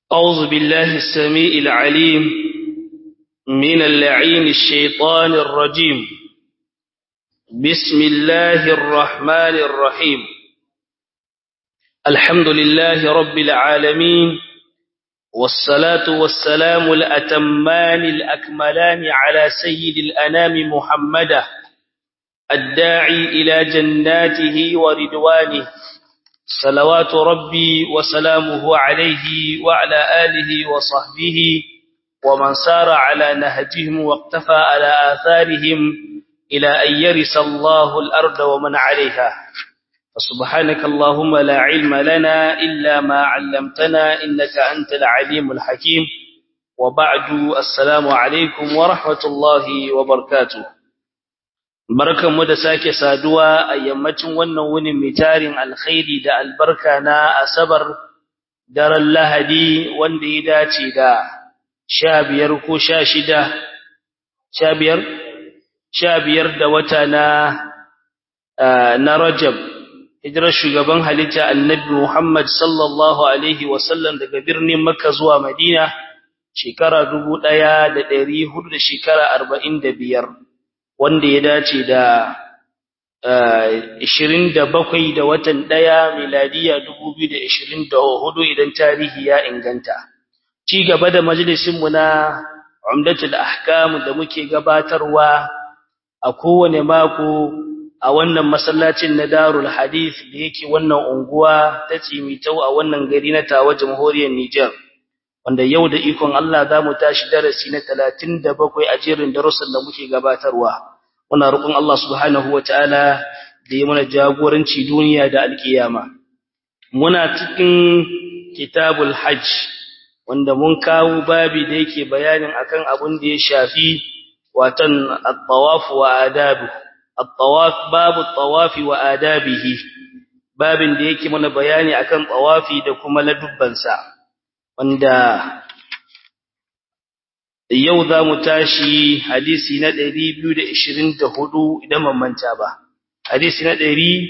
أعوذ بالله السميع العليم من اللعين الشيطان الرجيم بسم الله الرحمن الرحيم الحمد لله رب العالمين والصلاة والسلام الأتمان الأكملان على سيد الأنام محمد الداعي إلى جناته وردوانه صلوات ربي وسلامه عليه وعلى آله وصحبه ومن سار على نهجهم واقتفى على آثارهم إلى أن يرث الله الأرض ومن عليها فسبحانك اللهم لا علم لنا إلا ما علمتنا إنك أنت العليم الحكيم وبعد السلام عليكم ورحمة الله وبركاته barkan mu da sake saduwa a yammacin wannan wunin mai tarin alkhairi da albarka na asabar daren lahadi wanda ya dace da sha biyar ko sha shida sha biyar sha biyar da wata na na rajab hijirar shugaban halitta annabi muhammad sallallahu alaihi wasallam daga birnin makka zuwa madina shekara dubu ɗaya da ɗari hudu da shekara arba'in da biyar wanda ya dace da 27 da watan 1 miladiya 2024 idan tarihi ya inganta ci gaba da majalisin mu na umdatul ahkam da muke gabatarwa a kowane mako a wannan masallacin na Darul Hadith da yake wannan unguwa ta Cimitau a wannan gari na Tawa Jamhuriyar Niger wanda yau da ikon Allah za mu tashi darasi na 37 a jerin darussan da muke gabatarwa muna roƙon Allah subhanahu wataala da ya mana jagoranci duniya da alkiyama muna cikin kitabul hajj wanda mun kawo babi da yake bayanin akan abun da ya shafi watan at-tawaf wa adabu at-tawaf babu at-tawaf wa adabihi babin da yake mana bayani akan tawafi da kuma ladubbansa wanda yau za mu tashi hadisi na 224 idan ban manta ba hadisi na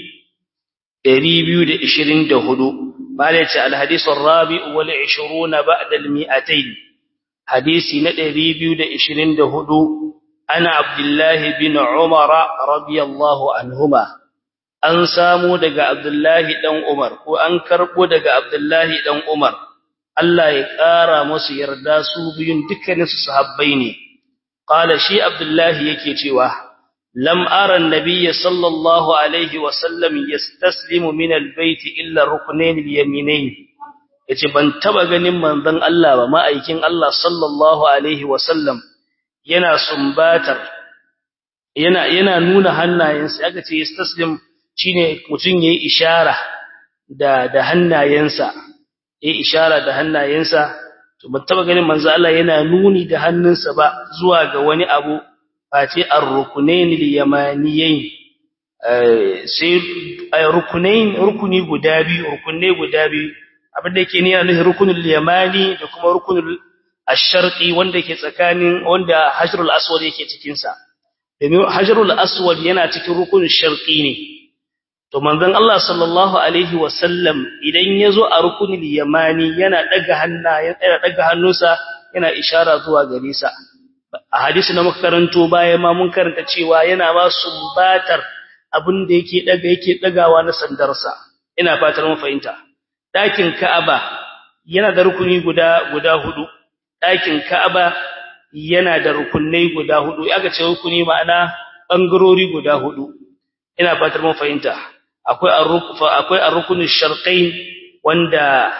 224 bale ce alhadis arabi wal 20 ba'da al 200 hadisi na 224 ana abdullahi bin umar radiyallahu anhuma an samu daga abdullahi dan umar ko an karbo daga abdullahi dan umar Allah ya ƙara musu yarda su biyun dukkaninsu sahabbai ne. Ƙala shi Abdullahi yake cewa, Lam ara nabiyya sallallahu Alaihi wasallam ya taslimu min albaiti illa rukunin yaminai. Ya ce, Ban taba ganin manzon Allah ba ma'aikin Allah sallallahu Alaihi wasallam yana sumbatar, yana, yana nuna hannayensa, aka ce, ya taslim shi ne mutum ya yi ishara da, da hannayensa. ya ishara da hannayensa to ban taba ganin manzo Allah yana nuni da hannunsa ba zuwa ga wani abu face ar-rukunain al-yamaniyain sai rukunain rukuni guda biyu rukunne guda biyu abin da yake ne yana nufin rukunul yamani da kuma rukunul ash-sharqi wanda yake tsakanin wanda hajrul aswad yake cikin sa domin hajrul aswad yana cikin rukunul sharqi ne to manzon Allah sallallahu alaihi wasallam idan yazo a rukunul yamani yana daga hannayen yana daga hannunsa yana ishara zuwa gare sa a hadisi na makaranto bayan ma mun karanta cewa yana ba sumbatar abin da yake daga yake dagawa na sandarsa ina fatar mun fahimta dakin Ka'aba yana da rukuni guda guda hudu dakin Ka'aba yana da rukunai guda hudu aka ce rukuni ma'ana bangarori guda hudu ina fatar mun fahimta akwai ar-rukfa akwai ar-rukun sharqain wanda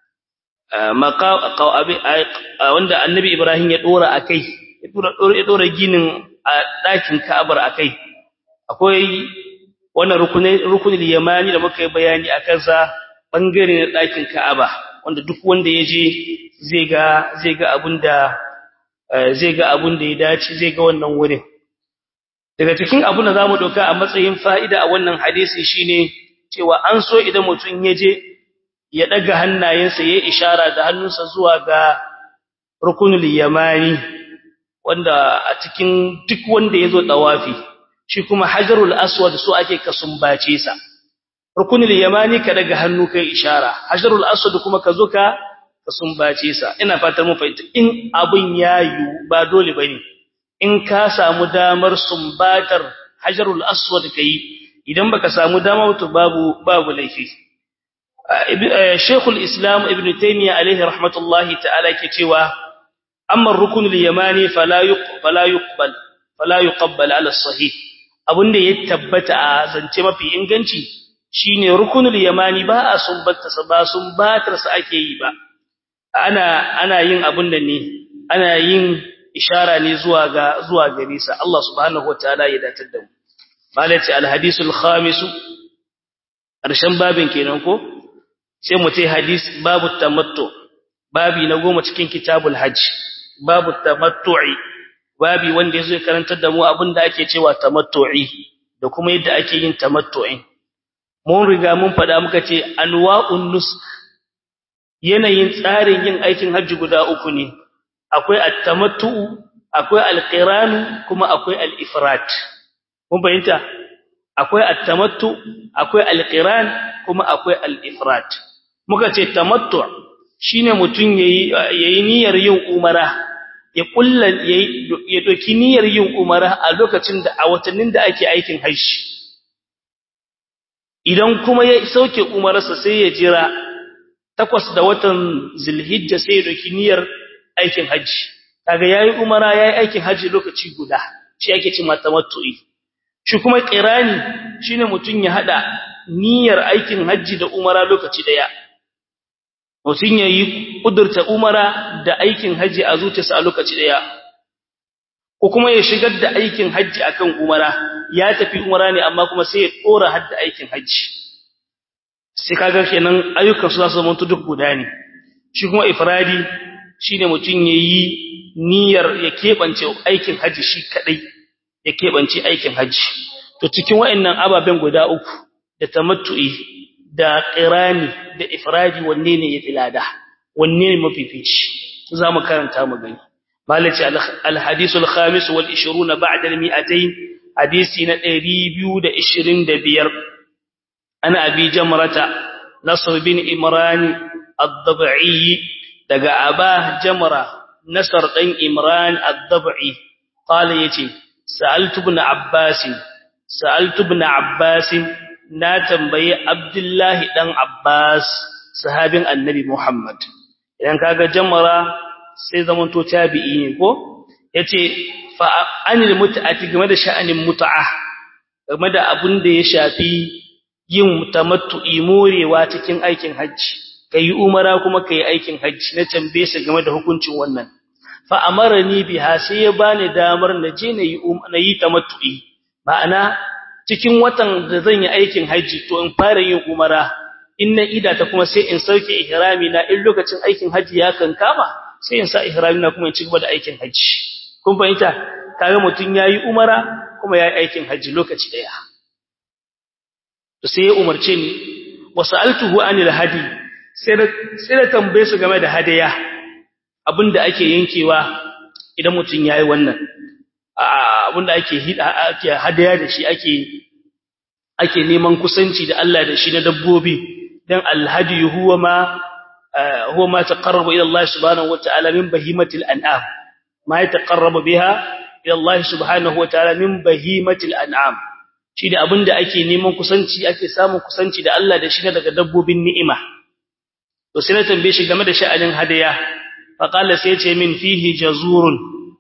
wanda annabi Ibrahim ya dora akai ya dora ya dora ginin a dakin Ka'abar akai akwai wannan rukunin rukunul yamani da muka yi bayani akan sa bangare na dakin Ka'aba wanda duk wanda yaje zai ga zai ga abinda zai ga abinda ya dace zai ga wannan wurin daga cikin abin da zamu doka a matsayin fa'ida a wannan hadisi shine cewa an so idan mutum yaje ya daga hannayensa yayin ishara da hannunsa zuwa ga rukunul yamani wanda a cikin duk wanda yazo tawafi shi kuma hajarul aswad so ake ka sumbace sa rukunul yamani ka daga hannu kai ishara hajarul aswad kuma ka zo ka ka sumbace sa ina fatar mu fahimta in abin yayu ba dole bane in ka samu damar sumbatar hajarul aswad kai idan baka samu dama to babu babu laifi Sheikhul Islam Ibn Taymiyyah alaihi rahmatullahi ta'ala ke cewa amma ar-rukn al-yamani fala fala yuqbal fala yuqbal ala sahih abunda ya tabbata a zance mafi inganci shine rukunul yamani ba a sumbata sa ba sumbatar sa ake yi ba ana ana yin abun da ne ana yin ishara ne zuwa ga zuwa gare sa Allah subhanahu wataala ya datar da mu malati al-hadisul khamis karshen babin kenan ko sai mu tai hadis babu tamattu babi na goma cikin kitabul hajj babu tamattu'i babi wanda yazo karantar da mu abinda ake cewa tamattu'i da kuma yadda ake yin tamattu'in mun riga mun fada muka ce anwa'un nus yanayin tsarin yin aikin hajji guda uku ne akwai at-tamattu'u akwai al-qiran kuma akwai al-ifrat mun bayyana akwai at-tamattu akwai al-qiran kuma akwai al-ifrat muka ce tamattu shine mutun yayi yayi niyyar yin umara ya kulla ya doki niyyar yin umara a lokacin da a watannin da ake aikin hajji idan kuma ya sauke umararsa sai ya jira takwas da watan zulhijja sai ya doki niyyar aikin hajji kaga yayi umara yayi aikin hajji lokaci guda shi ake cewa tamattu'i shi kuma qirani shine mutun ya hada niyyar aikin hajji da umara lokaci daya mutun yayi kudurta umara da aikin hajji a zuciyarsa a lokaci daya ko kuma ya shigar da aikin hajji akan umara ya tafi umara ne amma kuma sai ya dora hadda aikin hajji sai kaga kenan ayyukan su zasu zama duk guda ne shi kuma ifradi shine mutun yayi niyyar ya kebance aikin hajji shi kadai ya kebance aikin hajji to cikin wayannan ababen guda uku da tamattu'i da qirani da ifradi wanne ne yafi lada wanne ne mafifici zamu karanta mu gani malaci al-hadith al-khamis wal 20 ba'da al-mi'atayn hadisi na 225 ana abi jamrata nasr bin imran ad-dab'i daga aba jamra nasr dan imran ad-dab'i qala yace sa'altu ibn abbas sa'altu ibn abbas na tambayi abdullahi dan abbas sahabin annabi muhammad idan kaga jamra sai zaman to tabi'i ne ko yace fa anil mut'ati game da sha'anin mut'a game da abun da ya shafi yin tamattu'i morewa cikin aikin haji kai umara kuma kai aikin haji na tambaye sa game da hukuncin wannan fa amarani biha sai ya bani damar na je na yi na yi tamattu'i ma'ana cikin watan da zan yi aikin haji to in fara yin umara in na ida ta kuma sai in sauke ihrami na in lokacin aikin haji ya kankama sai in sa ihrami na kuma in ci gaba da aikin haji kun fahimta kaga mutun yayi umara kuma yayi aikin haji lokaci daya to sai ya umarce ni wasaltuhu anil hadi sai da sai da tambaye su game da hadaya abinda ake yankewa idan mutun yayi wannan abinda ake hida ake hadaya da shi ake ake neman kusanci da Allah da shi na dabbobi dan alhadi huwa ma huwa ma taqarraba ila Allah subhanahu wa ta'ala min bahimatil an'am ma yataqarrabu biha ila Allah subhanahu wa ta'ala min bahimatil an'am shi da abinda ake neman kusanci ake samun kusanci da Allah da shi daga dabbobin ni'ima to sai na tambaye shi game da sha'anin hadaya fa qala sai ya ce min fihi jazurun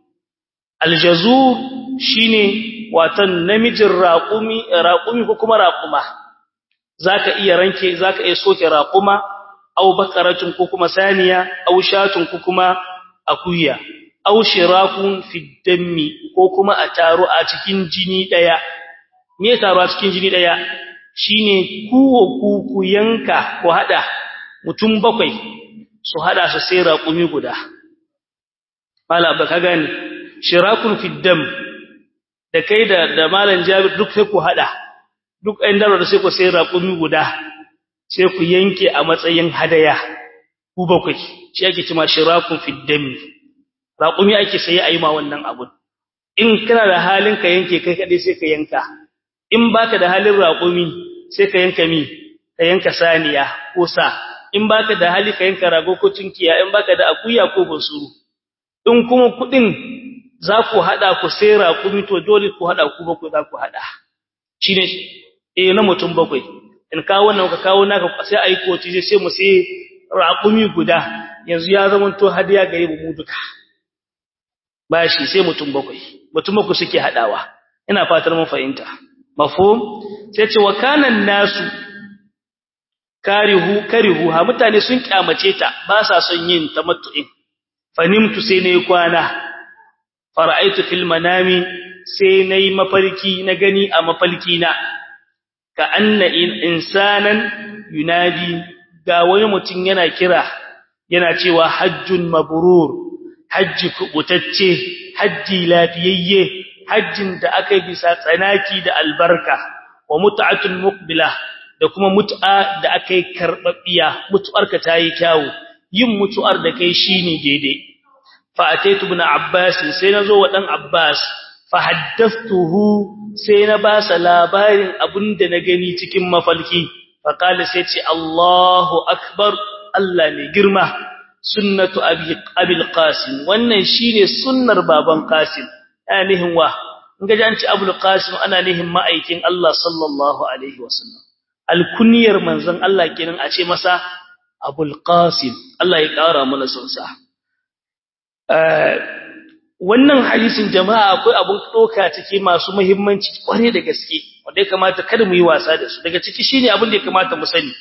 aljazur shine watan namijin raqumi raqumi ko kuma raquma zaka iya ranke zaka iya soke raquma aw baqaratun ko kuma saniya aw shatun ko kuma akuya aw shirakun fi dammi ko kuma a taro a cikin jini daya me taro a cikin jini daya shine kuwo ku yanka ko hada mutum bakwai su hada su sai raqumi guda mala baka gani shirakun fi dam da kai da da malam Jabir duk sai ku hada duk ɗan daro da sai ku sai raƙumi guda sai ku yanke a matsayin hadaya ku bakwai shi ake cewa shirakun fi dam raƙumi ake sai ayi ma wannan abun in kana da halin ka yanke kai kadai sai ka yanka in baka da halin raƙumi sai ka yanka mi ka yanka saniya ko sa in baka da hali ka yanka rago ko tunkiya in baka da akuya ko bunsuru in kuma kudin za ku hada ku sai raƙumi to dole ku hada ku bakwai za ku hada shine eh na mutum bakwai in kawo wannan ka kawo naka sai ayi koci sai mu sai raƙumi guda yanzu ya zama to hadiya gare mu duka bashi sai mutum bakwai mutum bakwai suke hadawa ina fatar mun fahimta mafhum sai ce wa kanan nasu karihu karihu ha mutane sun kyamace ta ba sa son yin tamattu'in fanimtu sai nayi kwana fara'aitu fil manami sai nayi mafarki na gani a mafalki na ka anna insanan yunadi ga wani mutum yana kira yana cewa hajjun mabrur hajji kubutacce hajji lafiyayye hajjin da aka bisa tsanaki da albarka wa mut'atun muqbila da kuma mut'a da aka yi karbabbiya mutu'arka tayi kyawu yin mutu'ar da kai shine daidai fa ataitu ibn abbas sai nazo wa dan abbas fa haddathtuhu sai na ba sa labarin abinda na gani cikin mafalki fa qala sai ce Allahu akbar Allah ne girma sunnatu abi abil qasim wannan shine sunnar baban qasim anihin wa in ga an ci abul qasim ana nihin ma'aikin Allah sallallahu alaihi wasallam alkunyar manzon Allah kenan a ce masa abul qasim Allah ya kara mana sonsa wannan hadisin jama'a akwai abun doka take masu muhimmanci kware da gaske wanda ya kamata kada mu yi wasa da su daga ciki shine abin da ya kamata mu sani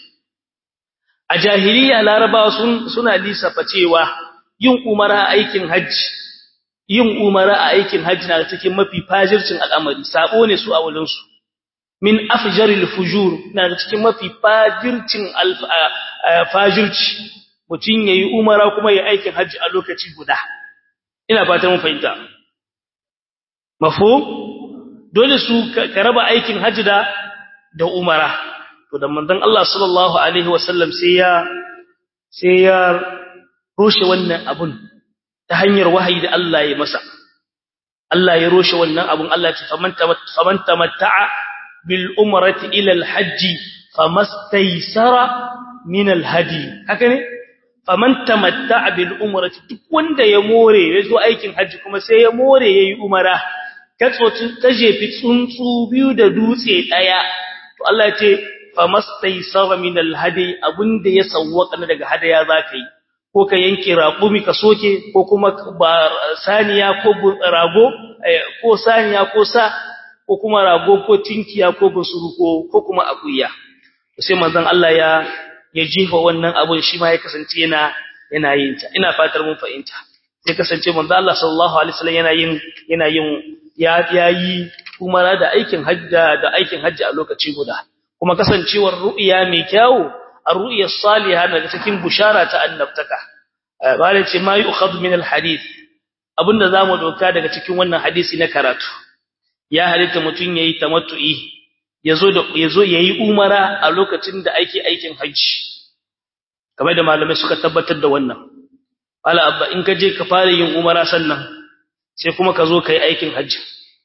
a jahiliya larabawa sun suna lissafa cewa yin umara aikin hajji yin umara a aikin hajji na cikin mafi fajircin al'amari sabo ne su a wurin su min afjaril fujur na cikin mafi fajircin fajirci mutun yayi umara kuma yayi aikin hajji a lokaci guda ina fatan mun fahimta mafhum dole su ka raba aikin hajji da da umara to da manzon Allah sallallahu alaihi wasallam sai ya sai ya rushe wannan abun ta hanyar wahayi da Allah ya masa Allah ya rushe wannan abun Allah ya ce faman faman tamatta'a bil umrati ila al hajji famastaysara min al hadi haka ne faman tamatta'a bil umrati duk wanda ya more ya zo aikin hajji kuma sai ya more yayi umara katsotun tajefi tsuntsu biyu da dutse daya to Allah ya ce famastaysara min alhadi abunda ya sawwaka daga hadaya zaka yi ko ka yanke raƙumi ka soke ko kuma saniya ko rago ko saniya ko sa ko kuma rago ko tinkiya ko busuru ko ko kuma akuya sai manzon Allah ya ya jifa wannan abun shi ma ya kasance yana yana yin ta ina fatar mun fahimta sai kasance manzon Allah sallallahu alaihi wasallam yana yin yana yin ya yayi umara da aikin hajja da aikin hajji a lokaci guda kuma kasancewar ru'ya mai kyau ar-ru'ya salihah daga cikin bushara ta annabtaka bale ce ma yu'khadhu min al-hadith abinda zamu doka daga cikin wannan hadisi na karatu ya halitta mutun yayi tamattu'i yazo da yazo yayi umara a lokacin da ake aikin haji kamar da malamai suka tabbatar da wannan wala abba in ka je ka fara yin umara sannan sai kuma ka zo kai aikin haji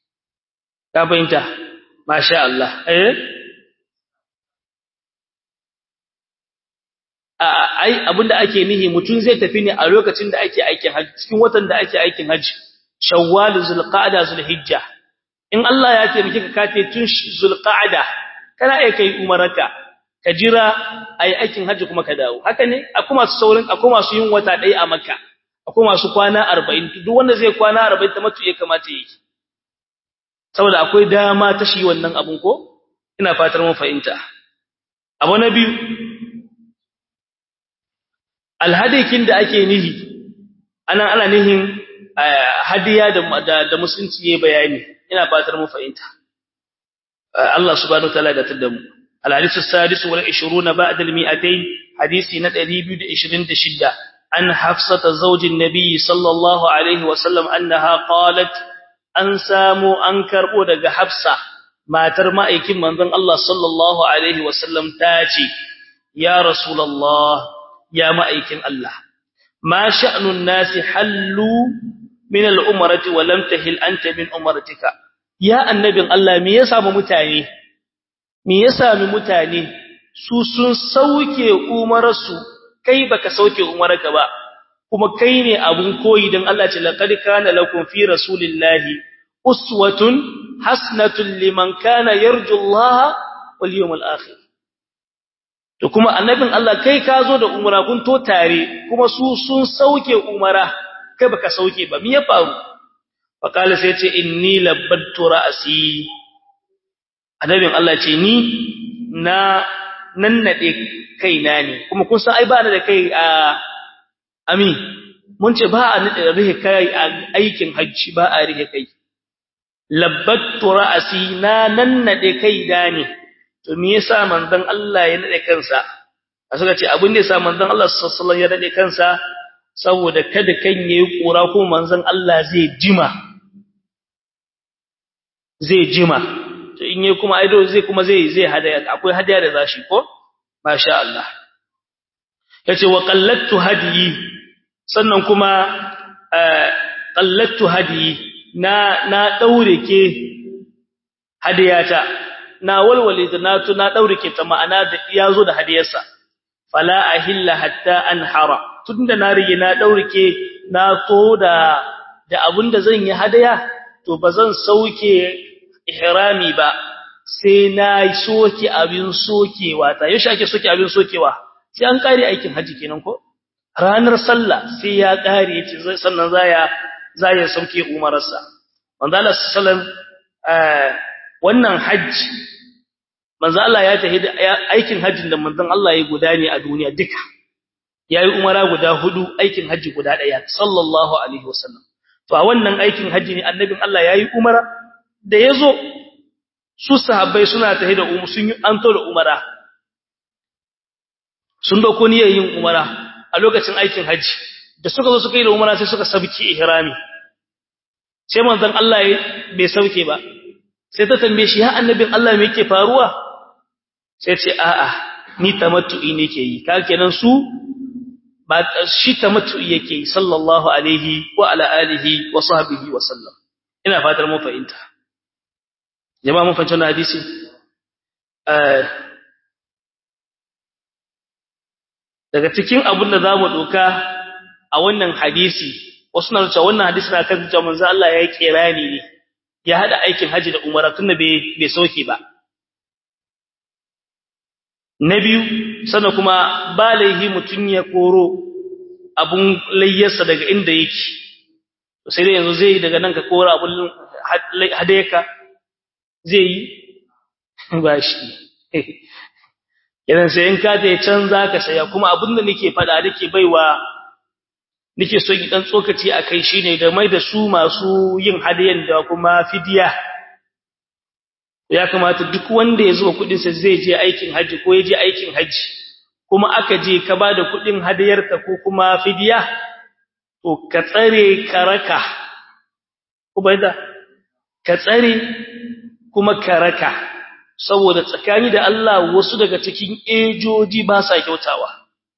ka fahimta masha Allah eh ai abinda ake nihi mutun zai tafi ne a lokacin da ake aikin haji cikin watan da ake aikin haji shawwal zulqa'da zulhijja in Allah ya taimake ka kace tun zulqa'da kana ai kai umaraka ka jira ai aikin haji kuma ka dawo haka ne akwai masu saurin akwai masu yin wata dai a makka akwai masu kwana 40 duk wanda zai kwana 40 ta mutu ya kamata yake saboda akwai dama ta shi wannan abun ko ina fatar mun fahimta abu na biyu alhadikin da ake nihi ana ana nihin hadiya da da musulunci yayi bayani ina fatar mu fahimta Allah subhanahu wataala da tadda mu الحديث السادس والعشرون بعد المئتين حديث ندري بيد عشرين دشدة عن حفصة زوج النبي صلى الله عليه وسلم أنها قالت أن سامو أنكر ودق حفصة ما ترمى إكم من الله صلى الله عليه وسلم تاتي يا رسول الله يا مأيكن الله ما شأن الناس حلوا من الأمرة ولم تهل أنت من أمرتك يا النبي الله me yasa mu mutane me yasa mu mutane su sun sauke umarsu kai baka sauke umarka ba kuma kai ne abun koyi dan Allah ce laqad kana lakum fi rasulillahi uswatun hasnatun liman kana yarju Allah wal yawmal akhir to kuma annabin Allah kai ka zo da umara kun to tare kuma su sun sauke umara kai baka sauke ba me ya faru fa kala sai ce inni labbattu ra'si annabin Allah ce ni na nannade kaina ne kuma kun san ai ba da kai a ami mun ce ba a nade rihe kai a aikin hajji ba a rihe kai labbattu ra'si na nannade kai da ne to me yasa manzon Allah ya nade kansa a suka ce abin da yasa manzon Allah sallallahu alaihi wasallam ya nade kansa saboda kada kan yayi kura ko manzon Allah zai jima zai jima to in yayi kuma aido zai kuma zai zai hadaya akwai hadaya da zashi ko masha Allah yace wa qallattu hadiyi sannan kuma qallattu hadiyi na na daure ke hadiyata na walwale da na tuna daure ke ta ma'ana da yazo da hadiyarsa fala ahilla hatta anhara tunda na rige na daure ke na to da da abinda zan yi hadaya to bazan sauke ihrami ba sai na soke abin sokewa ta yaushe ake soke abin sokewa sai an kare aikin haji kenan ko ranar sallah sai ya kare yace sannan zaya zaya sauke umararsa manzo Allah sallallahu wannan haji manzo Allah ya tafi aikin hajjin da manzon Allah ya guda ne a duniya duka yayi umara guda hudu aikin haji guda daya sallallahu alaihi wasallam to a wannan aikin haji ne annabin Allah yayi umara da yazo su sahabbai suna tafi da umu sun yi anto da umara sun dauko niyyar yin umara a lokacin aikin haji da suka zo suka yi da umara sai suka sabki ihrami sai manzon Allah bai sauke ba sai ta tambaye shi ya annabin Allah me yake faruwa sai ce a'a ni tamattu'i nake yi ka kenan su ba shi tamattu'i yake yi sallallahu alaihi wa ala alihi wa sahbihi wa sallam ina fatar mun fahimta jama'a mun fahimta wannan hadisi daga cikin abin da zamu doka a wannan hadisi wasu na cewa wannan hadisi na kan cewa manzo Allah ya kirani ne ya hada aikin haji da umara tunda bai bai soke ba na biyu sannan kuma ba laihi mutun ya koro abun layyarsa daga inda yake sai dai yanzu zai daga nan ka kora abun hadayaka zai yi ba shi idan sai in ka ta can zaka saya kuma abin da nake fada nake baiwa nake so dan tsokaci akai shine da mai da su masu yin hadayan da kuma fidiya ya kamata duk wanda ya zuba kudin sa zai je aikin haji ko ya je aikin haji kuma aka je ka bada kudin hadayarka ko kuma fidiya to ka tsare karaka ubaida ka tsare kuma karaka saboda tsakani da Allah wasu daga cikin ejoji ba sa kyautawa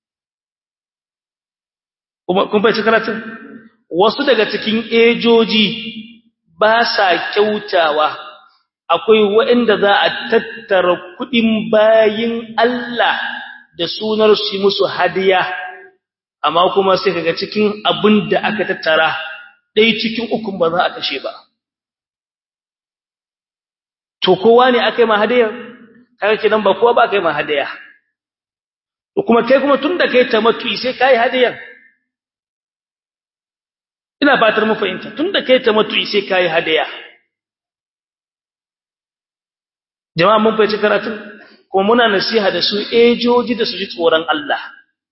kuma kun fahimci karatun wasu daga cikin ejoji ba sa kyautawa akwai waɗanda za a tattara kuɗin bayin Allah da sunar su musu hadiya amma kuma sai kaga cikin abin da aka tattara ɗaya cikin ukun ba za a kashe ba to kowa ne aka yi ma hadiya kaga kidan ba kowa ba aka yi ma hadiya to kuma kai kuma tunda kai tamattu sai kai hadiyan ina fatar mu fahimta tunda kai tamattu sai kai hadiya jama'a mun fahimci karatun kuma muna nasiha da su ejoji da su ji tsoron Allah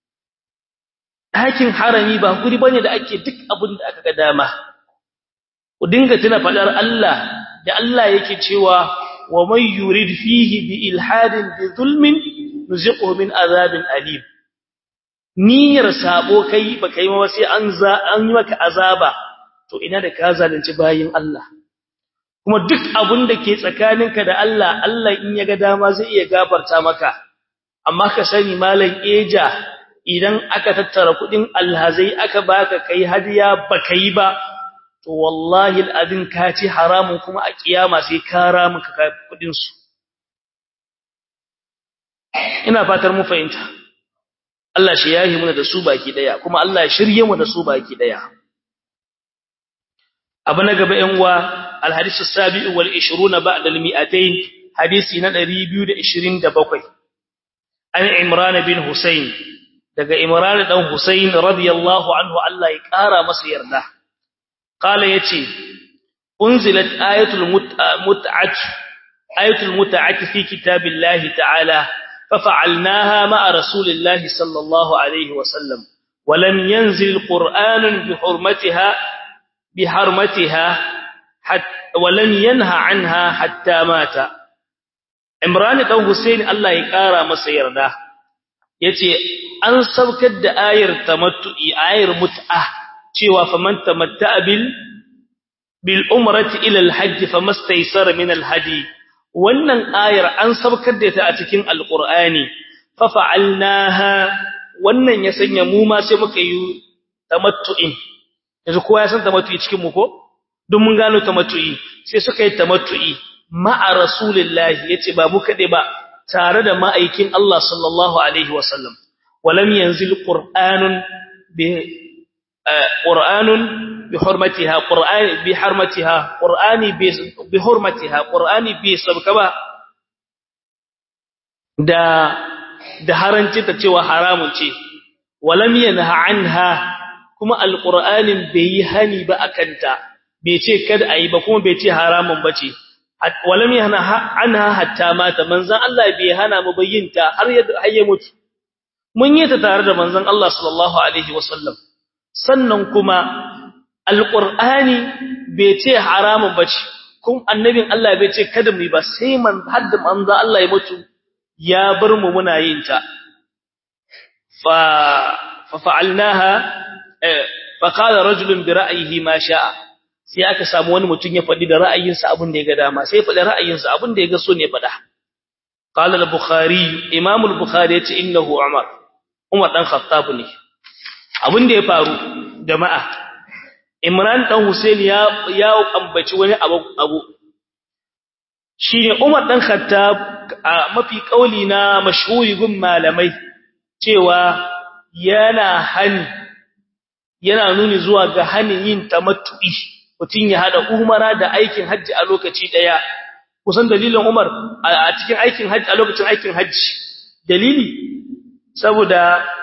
ɗakin harami ba guri bane da ake duk abin da aka ga dama ku dinga tuna fadar Allah da Allah yake cewa wa man yurid fihi bi ilhadin bi zulmin nuziquhu min azabin alim niyyar sabo kai baka yi ma sai an za an yi maka azaba to ina da ka zalunci bayin Allah kuma duk abun da ke tsakaninka da Allah Allah in ya ga dama zai iya gafarta maka amma ka sani malam eja idan aka tattara kudin alhazai aka baka kai hadiya baka yi ba to wallahi al'adin ka ci haramun kuma a kiyama sai ka ramu ka kudin su ina fatar mu fahimta Allah shi yahi muna da su baki daya kuma Allah ya shirye mu da su baki daya abu na gaba yan uwa alhadisu sabi'u wal 20 ba'da al-mi'atayn hadisi na 227 an imran bin husayn daga imran dan husayn radiyallahu anhu Allah ya kara masa yarda qala yace unzilat ayatul mut'at ayatul mut'at fi kitabillahi ta'ala ففعلناها مع رسول الله صلى الله عليه وسلم ولم ينزل القرآن بحرمتها بحرمتها حتى ولم ينهى عنها حتى مات عمران بن حسين الله يقرا masa yarda yace an saukar da ayar tamattu'i ayar mut'a cewa faman tamatta'a bil bil umrati ila al hajj famastaysara min al hadi wannan ayar an saukar da ta a cikin alqur'ani fa fa'alnaha wannan ya sanya mu ma sai muka yi tamattu'in yanzu kowa ya san tamattu'i cikin mu ko duk mun gano tamattu'i sai suka yi tamattu'i ma'a rasulillahi yace ba mu kade ba tare da ma'aikin Allah sallallahu alaihi wasallam walam yanzil qur'anun bi qur'anun bi hurmatiha qur'ani bi harmatiha qur'ani bi hurmatiha qur'ani bi sabka ba da da haranci ta cewa haramun ce walam yanha anha kuma alqur'anin bai yi hani ba akanta bai ce kada ayi ba kuma bai ce haramun bace walam yanha anha hatta mata manzon Allah bai hana mu bayyinta har ya har ya mutu mun yi ta tare da manzon Allah sallallahu alaihi wasallam sannan kuma alqur'ani bai ce haramun bace kun annabin Allah bai ce kada mu yi ba sai man hadda manzon Allah ya mutu ya bar mu muna yin ta fa fa fa'alnaha fa qala rajulun bi ra'yihi ma sha'a sai aka samu wani mutum ya faɗi da ra'ayinsa abin da ya ga dama sai faɗi ra'ayinsa abin da ya ga so ne faɗa qala al-bukhari imam al-bukhari yace innahu umar umar dan khattab ne abin da ya faru jama'a imran dan husaini ya ya ambaci wani abu abu shine umar dan khattab a mafi kauli na mashhuri gun malamai cewa yana hani yana nuni zuwa ga hanin yin tamattu'i mutum ya hada umara da aikin hajji a lokaci daya kusan dalilin Umar a cikin aikin hajji a lokacin aikin hajji dalili saboda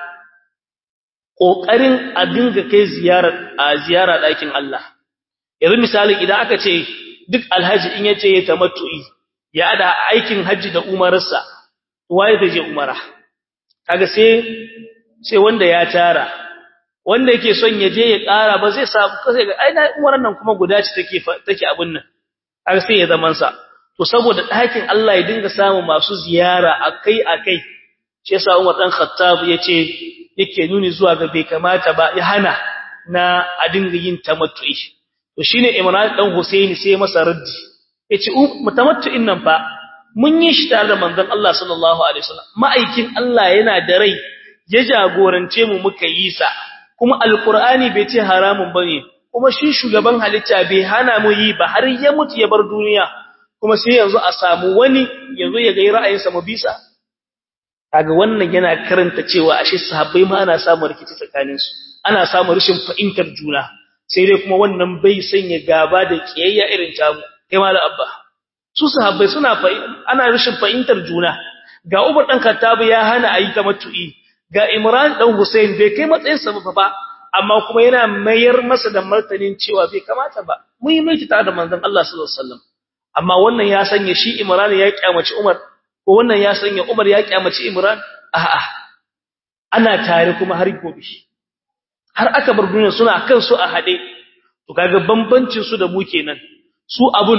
kokarin a dinga kai ziyarar a ziyara dakin Allah yanzu misali idan aka ce duk alhaji in yace ya tamattu'i ya hada aikin hajji da umararsa waye zai je umara kaga sai sai wanda ya tara wanda yake son ya je ya ƙara ba zai samu sai ga aina umaran nan kuma guda ce take take abun nan har sai ya zaman sa to saboda ɗakin Allah ya dinga samu masu ziyara akai-akai shi yasa Umar dan Khattab yace yake nuni zuwa ga bai kamata ba ya hana na a dinga yin tamattu'i to shine Imran dan Husaini sai masa raddi yace mutamattu'in nan fa mun yi shi tare da manzon Allah sallallahu alaihi wasallam ma'aikin Allah yana da rai ya jagorance mu muka yi sa kuma alqur'ani bai ce haramun bane kuma shi shugaban halitta bai hana mu yi ba har ya mutu ya bar duniya kuma sai yanzu a samu wani yanzu ya ga ra'ayinsa mu bisa kaga wannan yana karanta cewa ashe sahabbai ma ana samu rikici tsakanin su ana samu rashin fahimtar juna sai dai kuma wannan bai sanya gaba da kiyayya irin ta kai mala abba su sahabbai suna ana rashin fahimtar juna ga Umar dan Khattab ya hana ayi tamattu'i ga Imran dan Hussein bai kai matsayin sa ba amma kuma yana mayar masa da martanin cewa bai kamata ba muhimmanci tare da manzon Allah sallallahu alaihi wasallam amma wannan ya sanya shi Imran ya kyamaci Umar ko wannan ya sanya Umar ya kyamaci Imran a'a ana tare kuma har gobe har aka bar duniya suna kan su a hade to kaga bambancin su da mu kenan su abun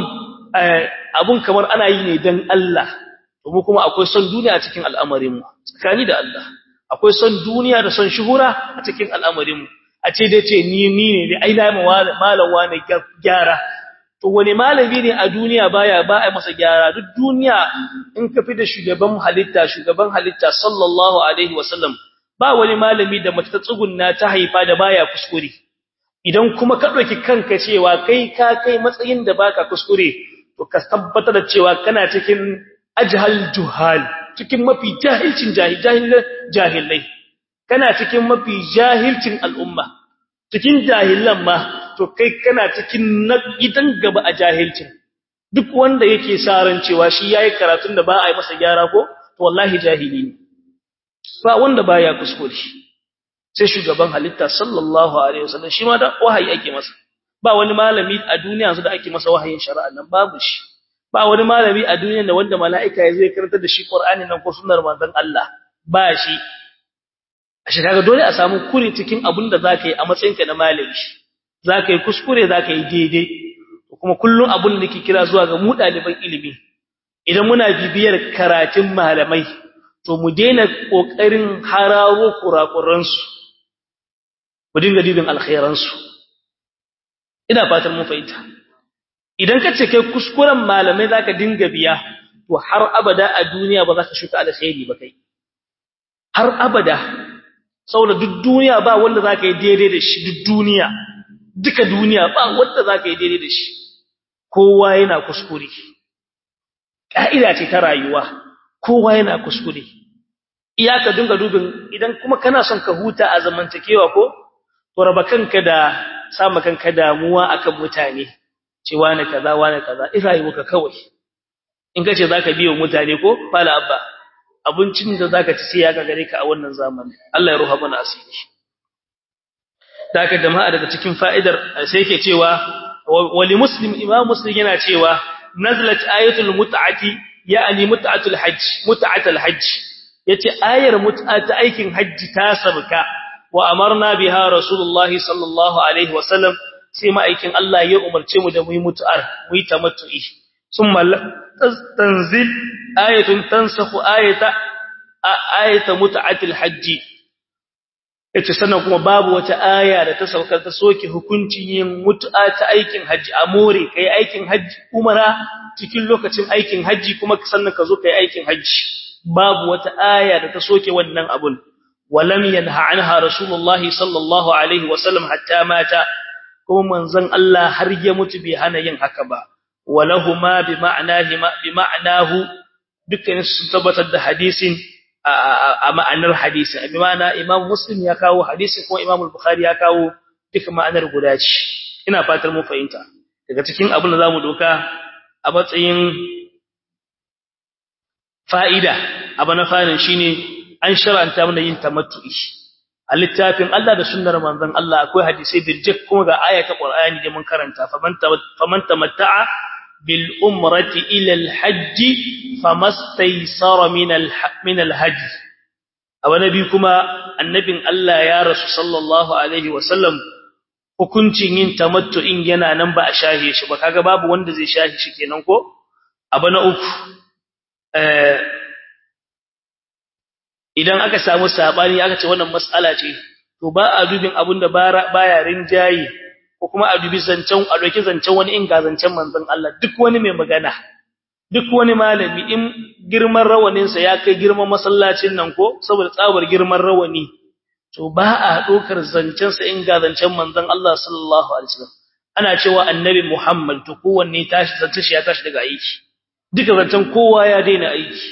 abun kamar ana yi ne dan Allah to mu kuma akwai son duniya a cikin al'amarin mu tsakani da Allah akwai son duniya da son shuhura a cikin al'amarin mu a ce dai ce ni ni ne ai na malam wani gyara to wani malami ne a duniya baya ba a masa gyara duk duniya in ka fi da shugaban halitta shugaban halitta sallallahu alaihi wasallam ba wani malami da mace ta tsugunna ta haifa da baya kuskure idan kuma ka dauki kanka cewa kai ka kai matsayin da baka kuskure to ka tabbatar da cewa kana cikin ajhal juhal cikin mafi jahilcin jahilai kana cikin mafi jahilcin al'umma cikin jahilan ma to kai kana cikin na gidan gaba a jahilcin duk wanda yake saran cewa shi yayi karatun da ba a yi masa gyara ko to wallahi jahili ne ba wanda baya kuskure sai shugaban halitta sallallahu alaihi wasallam shi ma da wahayi ake masa ba wani malami a duniya yanzu da ake masa wahayin shari'a nan babu shi ba wani malami a duniya da wanda mala'ika ya zai karanta da shi Qur'ani nan ko sunnar manzon Allah ba shi a shi kaga dole a samu kure cikin abin da zaka yi a matsayinka na malami zaka yi kuskure zaka yi daidai kuma kullun abin da nake kira zuwa ga mu ɗaliban ilimi idan muna bibiyar karatun malamai to mu daina kokarin hararo kurakuransu mu dinga dibin alkhairansu ina fatan mun fahimta idan ka ce kai kuskuren malamai zaka dinga biya to har abada a duniya ba za ka shuka alkhairi ba kai har abada saboda duk duniya ba wanda zaka yi daidai da shi duk duniya duka duniya ba wanda zaka yi daidai da shi kowa yana kuskure ka'ida ce ta rayuwa kowa yana kuskure iyaka dinga dubin idan kuma kana son ka huta a zamantakewa ko to raba kanka da sama kanka damuwa akan mutane cewa ne kaza wani kaza in rayuwarka kawai in kace zaka biyo mutane ko fala abba abincin da zaka ci sai ya gare ka a wannan zamani Allah ya ruha mana asiri daga jama'a daga cikin fa'idar sai yake cewa wali muslim imam muslim yana cewa nazalat ayatul mut'ati ya'ni mut'atul hajj mut'atul hajj yace ayar mut'a ta aikin hajji ta sabka wa amarna biha rasulullahi sallallahu alaihi wasallam sai ma'aikin Allah ya umarce mu da mu yi mutu'ar mu yi tamattu'i summa tanzil ayatun tansakhu ayata ayata mut'atil hajji yace sannan kuma babu wata aya da ta saukar ta soke hukuncin yin mutu'a ta aikin haji a more kai aikin haji umara cikin lokacin aikin haji kuma sannan ka zo kai aikin haji babu wata aya da ta soke wannan abun walam yanha anha rasulullahi sallallahu alaihi wasallam hatta mata kuma manzon Allah har ya mutu bai hana yin haka ba walahuma bi ma'nahi bi ma'nahu dukkan su tabbatar da hadisin a ma'anar hadisin bi ma'ana imam muslim ya kawo hadisin kuma imam al-bukhari ya kawo duka ma'anar guda ce ina fatar mun fahimta daga cikin abin da zamu doka a matsayin fa'ida abu na farin shine an shar'anta mana yin tamattu'i a littafin Allah da sunnar manzon Allah akwai hadisi birjik kuma ga ayata Qur'ani da mun karanta faman tamatta'a bil umrati ila al hajj famastaysara min al min al hajj abu nabi kuma annabin Allah ya rasu sallallahu alaihi wa sallam hukuncin yin tamattu'in yana nan ba a shahe shi ba kaga babu wanda zai shahe shi kenan ko abu na uku eh idan aka samu sabani aka ce wannan mas'ala ce to ba a dubin abin da baya rinjayi ko kuma a dubi zancen a doki zancen wani in ga zancen manzon Allah duk wani mai magana duk wani malami in girman rawanin sa ya kai girman masallacin nan ko saboda tsabar girman rawani to ba a dokar zancen sa in ga zancen manzon Allah sallallahu alaihi wasallam ana cewa annabi Muhammad to kowanne tashi zancen shi ya tashi daga aiki duka zancen kowa ya daina aiki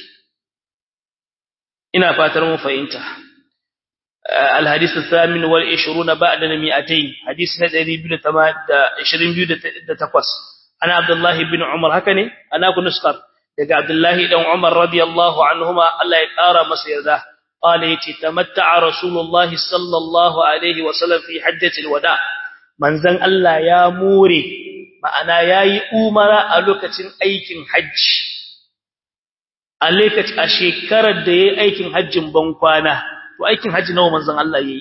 ina fatar mun fahimta الحديث الثامن والعشرون بعد المئتين حديث ندري بن تماد عشرين بيو دتقوس أنا عبد الله بن عمر هكني أنا أكون نسخر دقى عبد الله بن عمر رضي الله عنهما الله يقارى مصير ذا قال يتمتع رسول الله صلى الله عليه وسلم في حجة الوداع من زن الله يا موري ma'ana yayi umara a lokacin aikin hajji a lokacin a shekarar da yayi aikin hajjin ban kwana to aikin hajji nawa manzon Allah yayi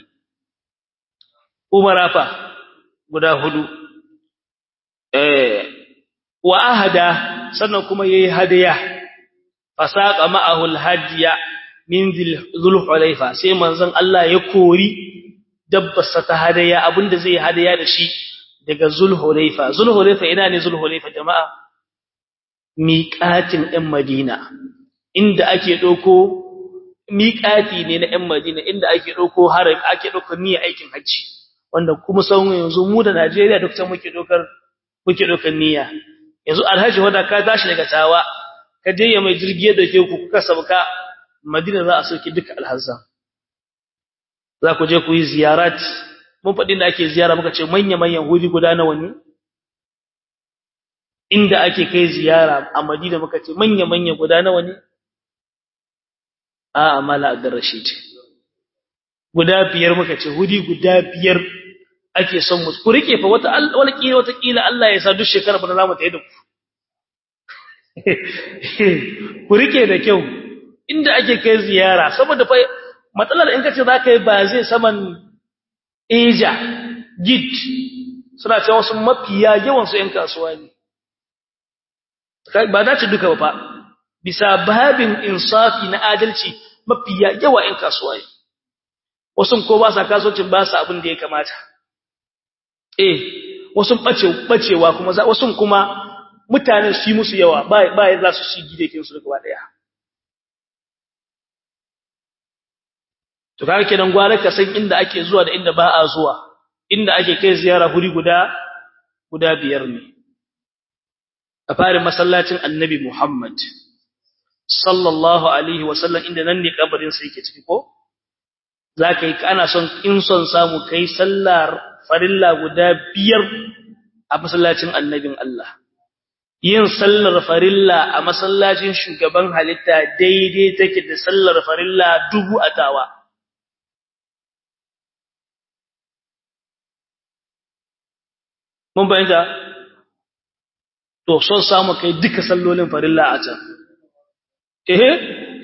umara fa guda hudu eh wa ahada sannan kuma yayi hadaya fasaqa ma'ahu alhadiya min zulhulayfa sai manzon Allah ya kori dabbarsa ta hadaya abinda zai hadaya da shi daga zulhulayfa zulhulayfa ina ne zulhulayfa jama'a miqatin ɗin Madina inda ake ɗauko miƙati ne na ‘yan Madina inda ake ɗauko haram ake ɗaukar niyyar aikin hajji wanda kuma sauran yanzu mu da Najeriya duk can muke ɗaukar muke ɗaukar niyya yanzu alhaji wanda ka tashi daga tawa ka je ya mai jirgi da ke ku kuka sauka Madina za a sauke duka alhazan za ku je ku yi ziyarat mun faɗin da ake ziyara muka ce manya-manyan wuri guda nawa ne inda ake kai ziyara a madina muka ce manya-manyan guda nawa ne a amala abdurrashid guda biyar muka ce wuri guda biyar ake son mu ku rike fa wata wala kila wata kila Allah ya sa duk shekara ba za mu tayi da ku ku rike da kyau inda ake kai ziyara saboda fa matsalar in kace za ka yi ba zai saman Asia gid suna cewa wasu mafiya yawan su ƴan kasuwa ne ba za ta duka ba fa bisa babin insafi na adalci mafiya yawa ƴan kasuwa ne wasu ko ba sa kasuwancin ba sa abin da ya kamata eh wasu bace bacewa kuma wasu kuma mutane su yi musu yawa ba ba za su shi gidekin su gaba daya to kaga kenan gwara ka san inda ake zuwa da inda ba a zuwa inda ake kai ziyara huri guda guda biyar ne a farin masallacin annabi Muhammad sallallahu alaihi wasallam inda nan ne kabarin sa yake ciki ko zaka yi ana son in son samu kai sallar farilla guda biyar a masallacin annabin Allah yin sallar farilla a masallacin shugaban halitta daidai take da sallar farilla dubu atawa mun bayyana to son samu kai duka sallolin farilla a can eh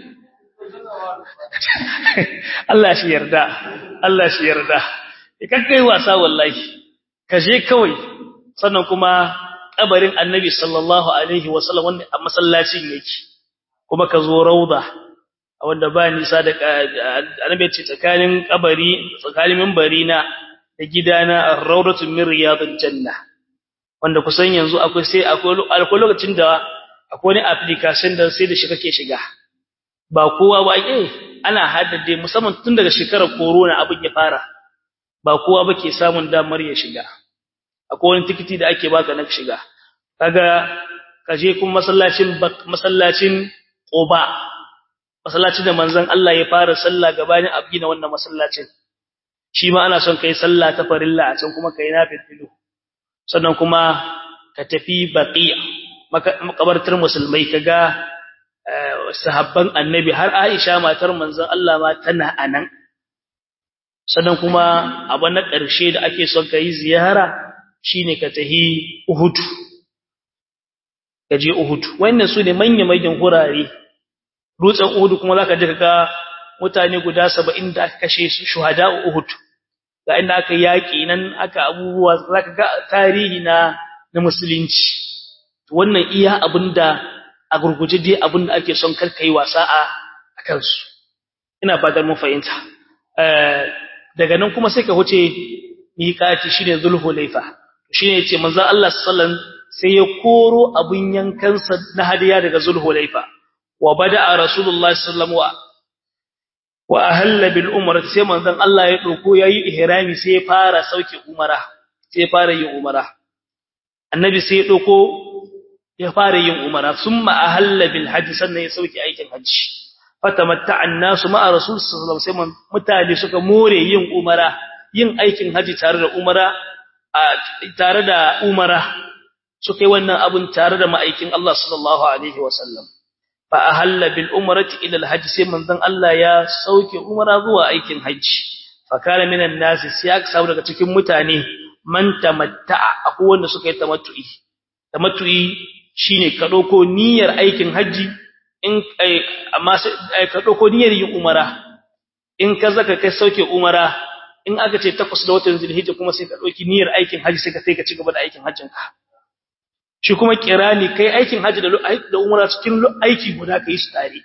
Allah shi yarda Allah shi yarda ikan kai wasa wallahi kaje kawai sannan kuma kabarin annabi sallallahu alaihi wasallam wanda a masallacin yake kuma ka zo rauda wanda ba nisa da annabi ce tsakanin kabari tsakanin minbari na da gidana ar-rawdatu min riyadil janna wanda kusan yanzu akwai sai akwai lokacin da akwai wani application da sai da shi kake shiga ba kowa ba eh ana haddade musamman tun daga shekarar corona abin ya fara ba kowa ba ke samun damar ya shiga akwai wani tikiti da ake baka na shiga kaga kaje kuma masallacin masallacin Quba masallacin da manzon Allah ya fara sallah gabanin abgina wannan masallacin shi ma ana son kai sallah ta farilla a can kuma kai nafilu sannan kuma ka tafi baqiya makabartar musulmai kaga sahabban annabi har Aisha matar manzon Allah ma tana anan sannan kuma abu na ƙarshe da ake son ka yi ziyara shine ka tahi Uhud kaje Uhud wannan su ne manya-manyan hurare dutsen Uhud kuma zaka ji kaga mutane guda 70 da aka kashe su shuhada Uhud ga inda aka yaki nan aka abubuwa zaka ga tarihi na na musulunci wannan iya abinda a gurguje dai abinda ake son karkai wasa a kansu ina fatan mun fahimta daga nan kuma sai ka huce miƙati shine zulhulaifa shine yace manzo Allah sallallahu sai ya koro abun yankansa na hadiya daga zulhulaifa wa bada'a rasulullahi sallallahu wa ahalla bil umrah sai manzon Allah ya dauko yayi ihrami sai ya fara sauke umara sai ya fara yin umara annabi sai ya dauko ya fara yin umara thumma ahalla bil hajj sannan ya sauke aikin hajji fatamatta annasu ma'a rasul sallallahu alaihi wasallam mutane suka more yin umara yin aikin haji tare da umara tare da umara suka yi wannan abun tare da ma'aikin Allah sallallahu alaihi wasallam fa ahalla bil umrati ila al hajj sai manzon Allah ya sauke umara zuwa aikin haji fa kana minan nas sai aka samu daga cikin mutane man tamatta'a akwai wanda suka yi tamattu'i tamattu'i shine ka dauko niyyar aikin haji in amma sai ka dauko niyyar yin umara in ka zaka kai sauke umara in aka ce takwas da watan zulhijja kuma sai ka dauki niyyar aikin haji sai ka sai ka ci gaba da aikin hajjin ka shi kuma kirani kai aikin haji da da umara cikin aiki guda kai su tare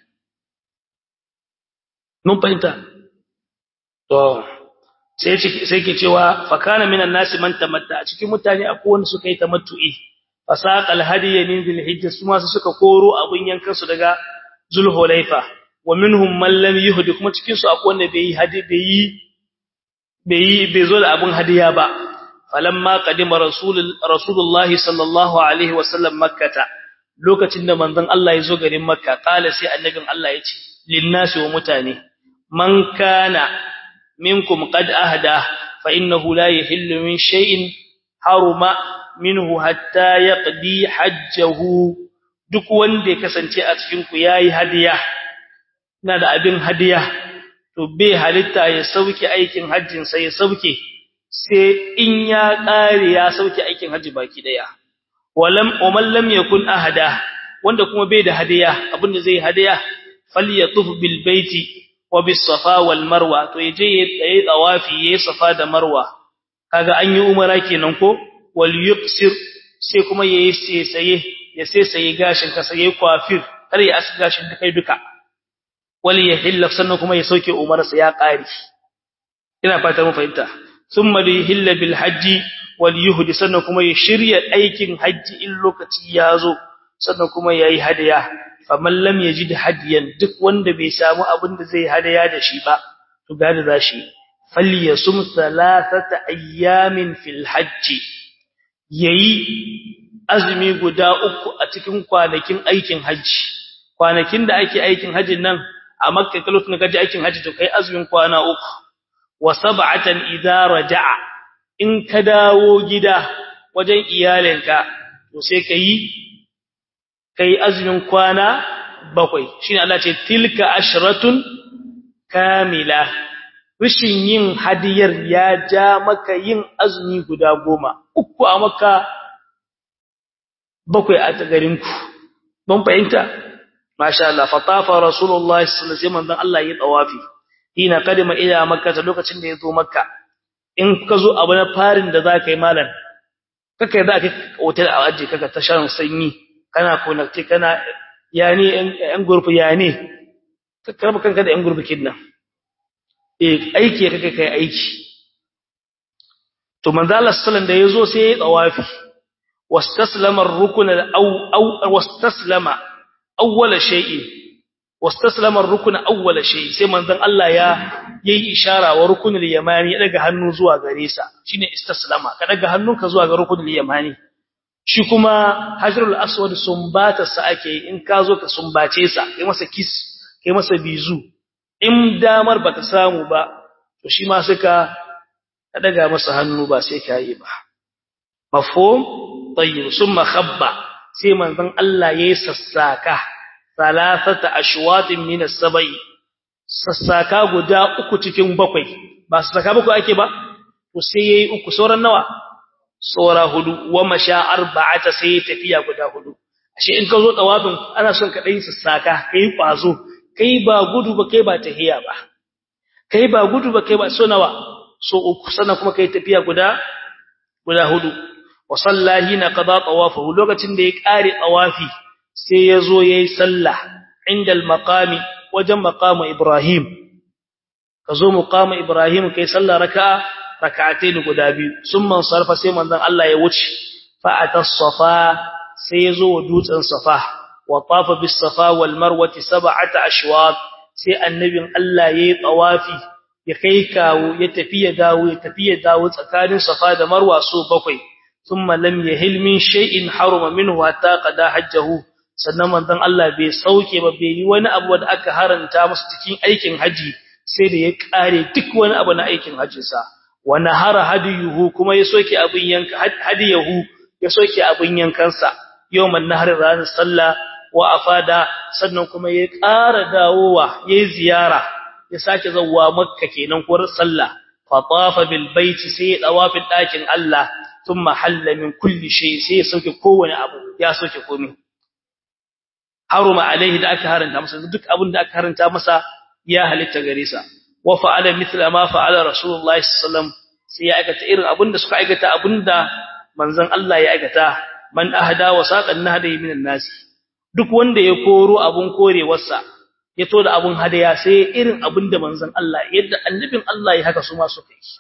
mun fahimta to sai sai ke cewa fa kana minan nasi man tamatta a cikin mutane akwai wanda suka yi tamattu'i fasaqal hadiya min zulhijja su ma suka koro abun yankan su daga zulhulaifa wa minhum man lam yuhdi kuma cikin su akwai wanda bai hadi bai bai bai zo da abun hadiya ba falamma qadima rasul rasulullah sallallahu alaihi wasallam makkata lokacin da manzon Allah ya zo garin makka kala sai annabin Allah ya ce linnasi wa mutane man kana minkum qad ahda fa innahu la yahillu min shay'in haruma minhu hatta yaqdi hajjahu duk wanda ya kasance a cikin ku yayi hadiya ina da abin hadiya to bai halitta ya sauke aikin hajjin sai ya sauke sai in ya kare ya sauke aikin hajji baki daya walam umal lam yakun ahada wanda kuma bai da hadiya abinda zai hadiya falyatuf bil baiti wa bis safa wal marwa to yaje yayi tawafi yayi safa da marwa kaga an yi umara kenan ko wal yuqsir sai kuma yayi sai ya sai sai gashin ka sai kwafir kar ya as gashin kai duka wal yahilla sannan kuma ya sauke umarsa ya kare ina fata mun fahimta thumma yahilla bil hajji wal yuhdi sannan kuma ya shirya aikin hajji in lokaci ya zo sannan kuma yayi hadiya faman lam yajid hadiyan duk wanda bai samu abin da zai hadiya da shi ba to gada zashi falyasum thalathata ayyamin fil hajji yayi azumi guda uku a cikin kwanakin aikin hajji kwanakin da ake aikin hajjin nan a makka lokacin da kaje aikin hajji to kai azumin kwana uku wa sab'atan idza raja'a in ka dawo gida wajen iyalinka to sai kai kai azumin kwana bakwai shine Allah ce tilka ashratun kamila rishin yin hadiyar ya ja maka yin azumi guda goma uku a maka bakwai a garinku ban fahimta masha Allah fatafa rasulullahi sallallahu alaihi wasallam Allah ya tawafi ina kadima ila makka lokacin da ya zo makka in ka zo abu na farin da za ka yi malam kaka yi za ka hotel a ajiye kaka ta shan sanyi kana konakti kana ya ne yan gurfi ya ne kaka raba kanka da yan gurfi kidnan e aiki kaka kai aiki to manzo Allah sallallahu da yazo sai ya tsawafi wastaslama ar-rukn aw aw wastaslama awwala shay'in wastaslama ar-rukn awwala shay sai manzon Allah ya yayi ishara wa rukunul yamani ya daga hannu zuwa gare sa shine istaslama ka daga hannunka zuwa ga rukunul yamani shi kuma hajarul aswad sumbata sa ake in ka zo ka sumbace sa kai masa kiss kai masa bizu in damar bata samu ba to shi ma suka ka daga masa hannu ba sai ka yi ba mafhum tayyib summa khabba sai manzon Allah yayi sassaka salasata ashwatin min as-sab'i sassaka guda uku cikin bakwai ba sassaka bakwai ake ba to sai yayi uku sauran nawa saura hudu wa masha arba'ata sai tafiya guda hudu ashe in ka zo tawafin ana son ka dai sassaka kai kwazo kai ba gudu ba kai ba tahiya ba kai ba gudu ba kai ba so nawa so uku sannan kuma kai tafiya guda guda hudu wa sallahi na qada tawafahu lokacin da ya kare tawafi sai yazo yayi sallah inda al-maqami wajen maqamu ibrahim kazo maqamu ibrahim kai sallah raka'a rak'atayn guda biyu summan sarfa sai manzon Allah ya wuce fa atas-safa sai yazo wa dutsen safa wa tafa bis-safa wal marwati sab'ata ashwat sai annabin Allah yayi tawafi ya kai kawo ya tafi ya dawo ya tafi ya dawo tsakanin safa da marwa so bakwai thumma lam yahil min shay'in haruma minhu hatta qada hajjahu sannan manzon Allah bai sauke ba bai yi wani abu da aka haranta masa cikin aikin haji sai da ya kare duk wani abu na aikin hajjin sa wa nahara hadiyuhu kuma ya soke abin yanka hadiyahu ya soke abin yankansa yawman nahar ranar sallah wa afada sannan kuma ya ƙara dawowa yayi ziyara ya sake zawwa makka kenan ko sallah fa tafa bil baiti sai ya dawafin dakin Allah thumma halla min kulli shay sai ya sauke kowane abu ya sauke komai haruma alaihi da aka haranta masa duk abin da aka haranta masa ya halitta gare sa wa fa'ala mithla ma fa'ala rasulullahi sallallahu sai ya aikata irin abin da suka aikata abinda manzon Allah ya aikata man ahda wa saqan nahdi minan nasi duk wanda ya koro abun korewarsa ya to da abun hadaya sai irin abin da manzon Allah yadda annabin Allah ya haka su ma suka yi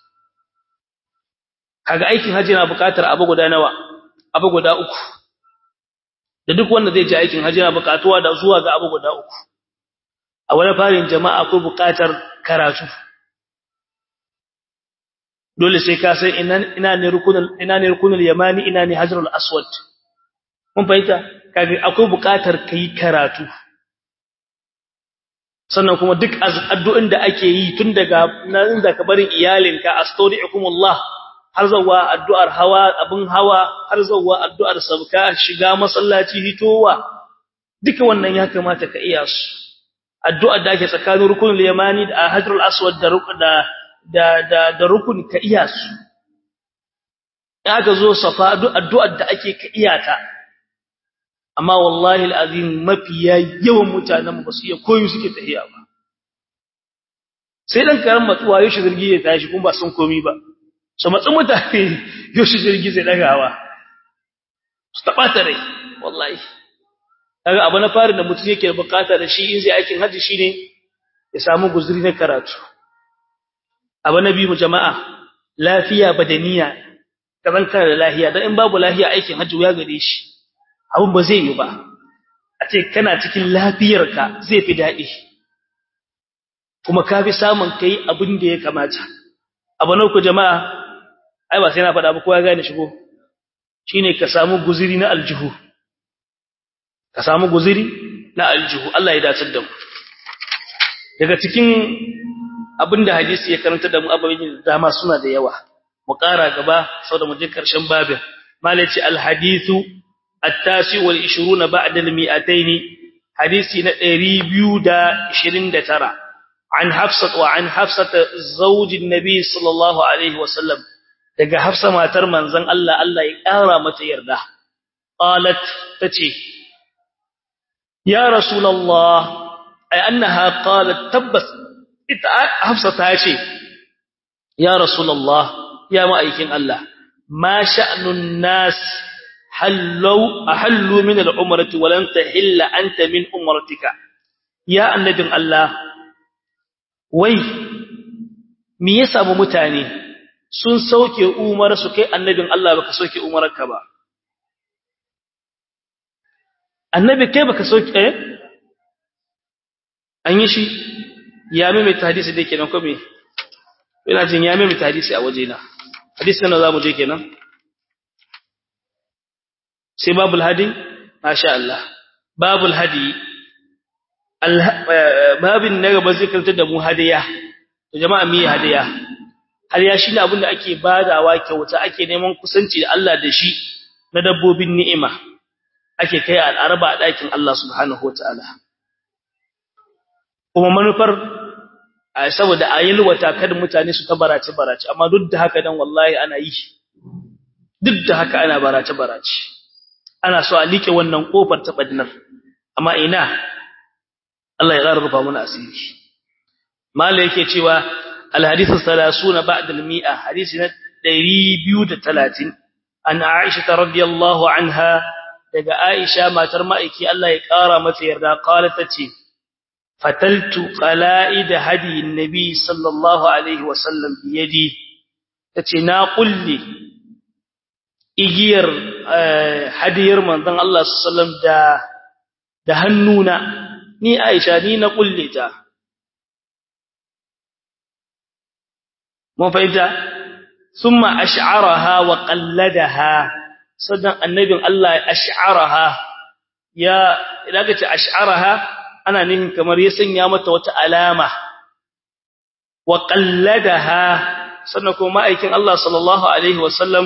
kaga aikin haji na buƙatar abu guda nawa abu guda uku da duk wanda zai je aikin haji na buƙatuwa da zuwa ga abu guda uku a wani farin jama'a akwai buƙatar karatu dole sai ka san ina ina ne rukunul ina ne rukunul yamani ina ne hajarul aswad mun fahimta kaga akwai buƙatar kai karatu sannan kuma duk addu'in da ake yi tun daga nan da ka barin iyalinka astaudi'ukumullah har zuwa addu'ar hawa abin hawa har zuwa addu'ar sabka shiga masallaci hitowa duka wannan ya kamata ka iya su addu'ar da ake tsakanin rukunul yamani da hajrul aswad da da da da rukun ka iya su aka zo safa addu'ar da ake ka iya ta amma wallahi alazim mafiya yawan mutanen ba su iya koyi suke tahiya ba sai dan karan matsuwa yau jirgi ya tashi kuma ba sun komi ba su matsu mutane yau jirgi zai dagawa su taba ta rai wallahi kaga abu na fari da mutum yake bukata da shi in zai aikin haji shine ya samu guzuri na karatu abu na biyu jama'a lafiya badaniya kazan kana da lafiya dan in babu lafiya aikin haji ya gare shi abun ba zai yi ba a ce kana cikin lafiyarka zai fi daɗi kuma ka fi samun kai abin da ya kamata abu na uku jama'a ai ba sai na faɗa ba kowa ya gane shigo shine ka samu guziri na aljihu ka samu guziri na aljihu Allah ya dace da mu daga cikin abinda hadisi ya karanta da mu ababen da dama suna da yawa mu ƙara gaba saboda mu je karshen babin malaci alhadithu at-tasi wal 20 ba'da al-mi'atayn hadisi na 229 an hafsat wa an hafsat zawjin nabi sallallahu alaihi wasallam daga hafsa matar manzon Allah Allah ya ƙara mata yarda qalat tace ya rasulullah ay annaha qalat tabbas ita hafsa ta ce ya rasulullah ya ma'aikin Allah ma sha'nun nas hallu ahallu min al-umrati wa lan tahilla anta min umratika ya annabin Allah wai me ya samu mutane sun sauke umar su kai annabin Allah baka sauke umarka ba annabi kai baka sauke eh an yi shi ya mai hadisi da kenan ko me ina jin ya mai hadisi a wajena hadisi nan zamu je kenan sai babul hadi masha Allah babul hadi babin na gaba zai karanta da mu hadiya to jama'a mi hadiya hadiya shine abin da ake badawa kyauta ake neman kusanci da Allah da shi na dabbobin ni'ima ake kai al'araba a dakin Allah subhanahu wataala kuma manufar saboda ayilwata kada mutane su ta barace barace amma duk da haka dan wallahi ana yi duk da haka ana barace barace ana so a like wannan kofar ta badinar amma ina Allah ya rufa mana asiri mala yake cewa alhadithu 30 ba'da al-mi'a hadisi na 230 an Aisha radhiyallahu anha daga Aisha matar ma'aiki Allah ya kara mata yarda qalat tace fataltu qala'id hadi nabi sallallahu alaihi wasallam biyadi tace na kulli igiyar hadiyar manzon Allah sallallahu alaihi wasallam da da hannuna ni Aisha ni na kulle ta mun fahimta thumma ash'araha wa qalladaha sadan annabin Allah ash'araha ya idan ka ce ash'araha ana nihin kamar ya sanya mata wata alama wa qalladaha sannan kuma aikin Allah sallallahu alaihi wasallam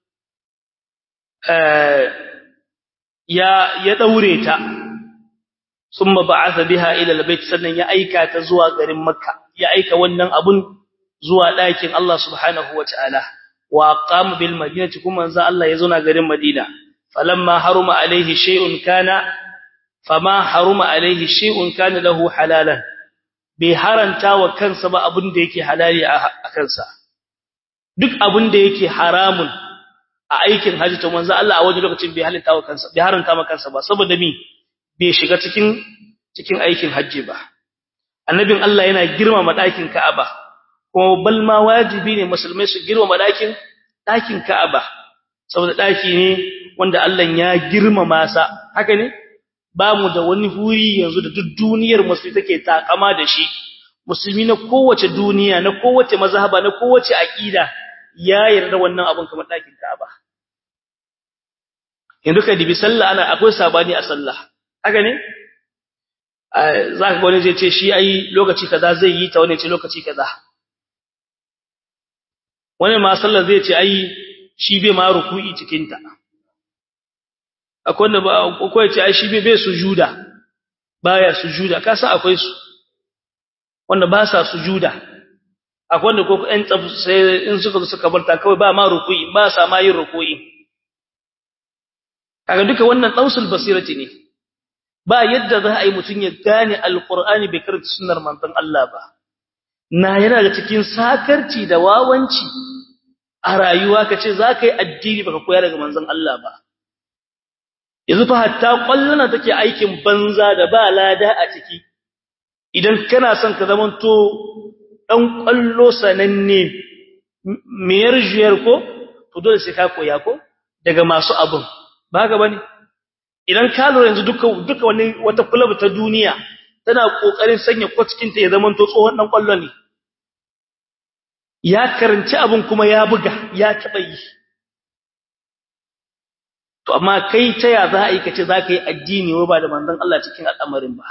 ya ya daure ta ثم بعث بها الى البيت sannan ya aika ta zuwa garin makka ya aika wannan abun zuwa ɗakin Allah subhanahu wataala wa qama bil madinati kuma manzo Allah ya zauna garin madina falamma haruma alaihi shay'un kana fama haruma alaihi shay'un kana lahu halalan bai haranta wa kansa ba abun da yake halali a kansa duk abun da yake haramun a aikin haji to manzo Allah a wajen lokacin bai halitta wa kansa bai haranta ma kansa ba saboda mi bai shiga cikin cikin aikin hajji ba annabin Allah yana girmama ɗakin Ka'aba kuma bal ma wajibi ne musulmai su girmama ɗakin ɗakin Ka'aba saboda ɗaki ne wanda Allah ya girmama sa haka ne ba mu da wani huri yanzu da duk duniyar musulmi take takama da shi musulmi na kowace duniya na kowace mazhaba na kowace aqida ya yarda wannan abun kamar ɗakin Ka'aba yanzu kai dibi sallah ana akwai sabani a sallah haka ne zaka ga wani zai ce shi ai lokaci kaza zai yi ta wani ce lokaci kaza wani ma sallar zai ce ai shi bai ma ruku'i cikin ta akwai wanda ba akwai ce ai shi bai bai sujuda baya sujuda ka san akwai su wanda ba sa sujuda akwai wanda ko ɗan tsaf sai in suka zo suka barta kawai ba ma ruku'i ba sa ma yin ruku'i kaga duka wannan dausul basirati ne ba yadda za a yi mutun ya gane alqur'ani bai karanta sunnar manzon Allah ba na yana da cikin sakarci da wawanci a rayuwa kace za ka yi addini baka koya daga manzon Allah ba yanzu fa hatta kwallona take aikin banza da ba lada a ciki idan kana son ka zamanto dan kwallo sananne miyar juyar ko to dole sai ka koya ko daga masu abun ba haka bane idan ka lura yanzu duka duka wani wata club ta duniya tana kokarin sanya kwatkin ta ya zamanto tsohon dan kwallo ne ya karanci abun kuma ya buga ya taba yi to amma kai ta ya za a yi kace za ka yi addini wa ba da manzon Allah cikin al'amarin ba